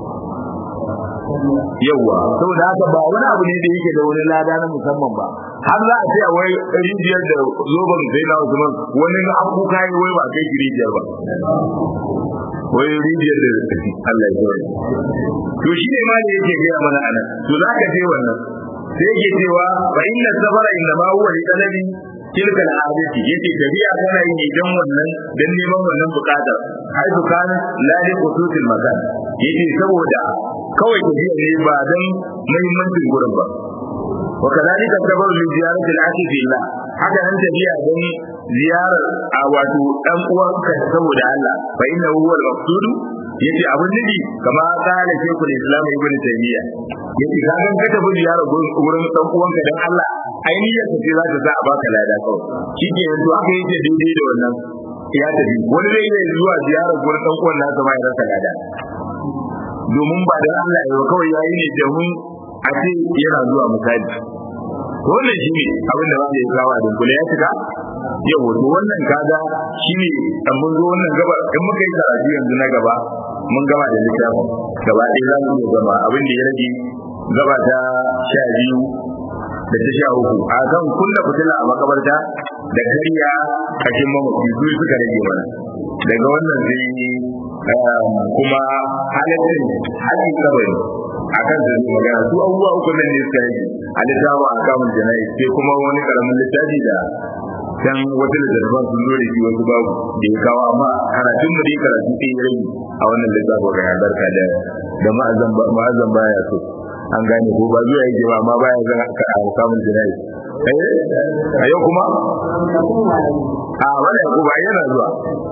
yawa saboda haka ba wani abu ne da yake da wani lada na musamman ba har za a ce a wai rijiyar da zoban sai na Usman wani na abu kai wai ba kai rijiyar ba wai rijiyar da Allah ya yi to shi ne ma ne yake gaya mana anan to za ka je wannan sai yake cewa fa inna safara inna ma huwa li talabi tilka al'adati yace tabi'a tana yi idan wannan dan neman wannan bukatar ai bukan la li qututil makan yace saboda kawai tabi'a ne ba dan muhimmancin gurin ba wa kadhalika sababu li ziyarati al-akhi fillah haka nan tabi'a dan ziyarar a wato dan uwanka saboda Allah fa inna huwa al-maqsud yace abin nufi kama kala shekul islam ibn taymiya yace ka ga ka tafi ziyara gurin dan uwanka dan Allah ainihin ka ce za ta sa a baka lada kawai shike yanzu aka yi daidai da wannan ya tafi wani zai iya zuwa ziyara gurin dan uwan nasa ma ya rasa lada domin ba dan Allah ya kawai yayi ne domin a ce yana zuwa misali wannan shi ne abin da ba ya kawo a dunkule ya cika yau wato wannan kaga shi ne dan mun zo wannan gaba in muka yi karatu yanzu na gaba mun gama da littafin gaba ɗaya za mu iya gama abin da ya rage gaba ta sha biyu da ta sha uku a kan kunna fitila a makabarta da kariya kashin mamaci su suka rage mana daga wannan sai kuma halittin haƙin kabari a kan da zai magana su abubuwa uku nan ne suka rage a littafin a kamun jana'i sai kuma wani karamin littafi da can wata littattafan sun zo da shi wasu babu da ya kawo amma karatun mu dai karatu sai ya rage a wannan littafin ga barka da da ma'azan baya so an gane ko ba zuwa yake ba amma baya zan a kamun jana'i a yau kuma a wani ko ba yana zuwa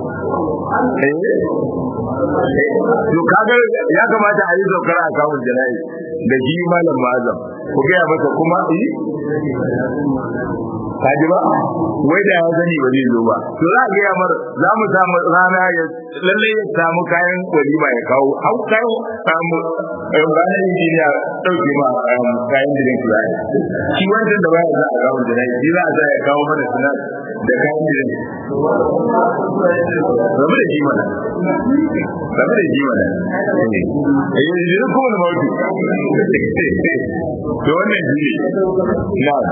to kaga ya kamata a yi saukar a kamun jana'i da shi malam ma'azam ku gaya masa kuma yi kaji ba wai da ya sani ba zai zo ba to za a gaya mar za mu samu rana ya lalle ya samu kayan walima ya kawo hau kayan samu ranar injiniya ɗauke ma kayan jirin kula shi wancan da baya za a kawo da shi za a za ya kawo mana suna da kayan jirin rabu da shi mana rabu da shi mana eh jirin kuma da mawuti to wannan shi ne na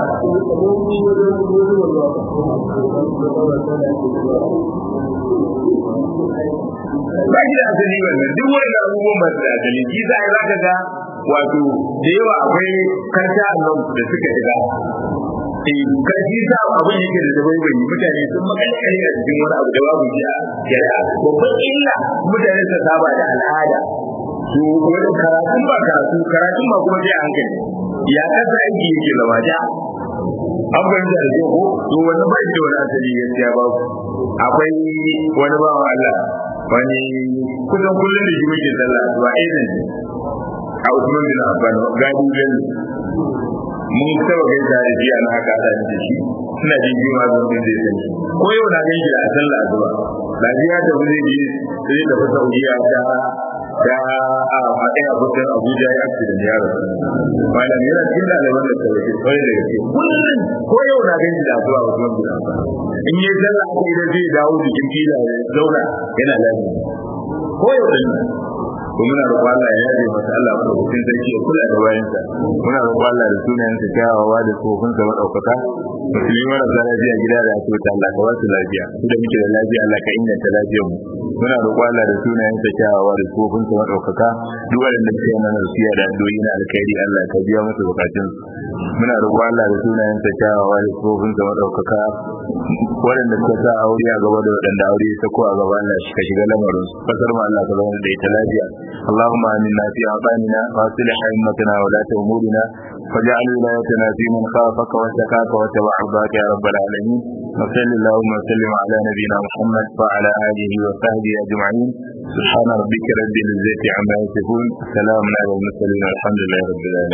ba shi da asali wannan duk wani abubuwan ba su da asali shi za a zaka ga wato da yawa akwai kanta nan da suka shiga eh karfi sa abin yake da dabai bai mutane sun makalkale a cikin wani abu da babu shi a shari'a babban illa mutane su saba da al'ada to wani karatun ba karatu karatun ba kuma sai hankali ya kasa aiki yake zama ja an fahimta da ko to wani ba shi da wani asali gaskiya babu akwai wani bawan Allah wani kusan kullum da shi muke sallah zuwa irin a Usman bin Affan gadi bin mun taba kai da shi ana haka da shi suna jin jima da wani zai sani ko yau na ganin shi a sallah zuwa lafiya da wani zai zai tafi Saudiya ta da a matsayin abokan Abuja ya fi da yaro malam yana cikin ɗaliban da sauke kwarai da gaske kullum ko yau na ganin da zuwa Usman bin Affan in yi sallah aka idan zai dawo jikin fila ya zauna yana lafiya ko yau da ko muna roƙon Allah ya yaje masa Allah ko cikin sarki ya kula da bayansa muna roƙon Allah da sunayensa kyawawa da tsofin sa madaukaka musulmi marasa lafiya gida da asibiti Allah ka wasu lafiya su da muke da lafiya Allah ka inganta lafiyar mu muna roƙon Allah da sunayensa kyawawa da tsofin sa madaukaka duk wanda suke mana rufiya da addu'o'i na alkhairi Allah ka biya musu bukatun muna roƙon Allah da sunayensa kyawawa da tsofin sa madaukaka waɗanda suka sa aure a gaba da waɗanda aure ya sako a gaba Allah shi ka shiga lamarin kasar mu Allah ka zama da ita lafiya اللهم آمنا في أوطاننا وأصلح أئمتنا ولاة أمورنا واجعل ولايتنا في من خافك واتقاك واتبع رضاك يا رب العالمين وصل اللهم وسلم على نبينا محمد وعلى آله وصحبه أجمعين سبحان ربك رب العزة عما يصفون سلام على المرسلين والحمد لله رب العالمين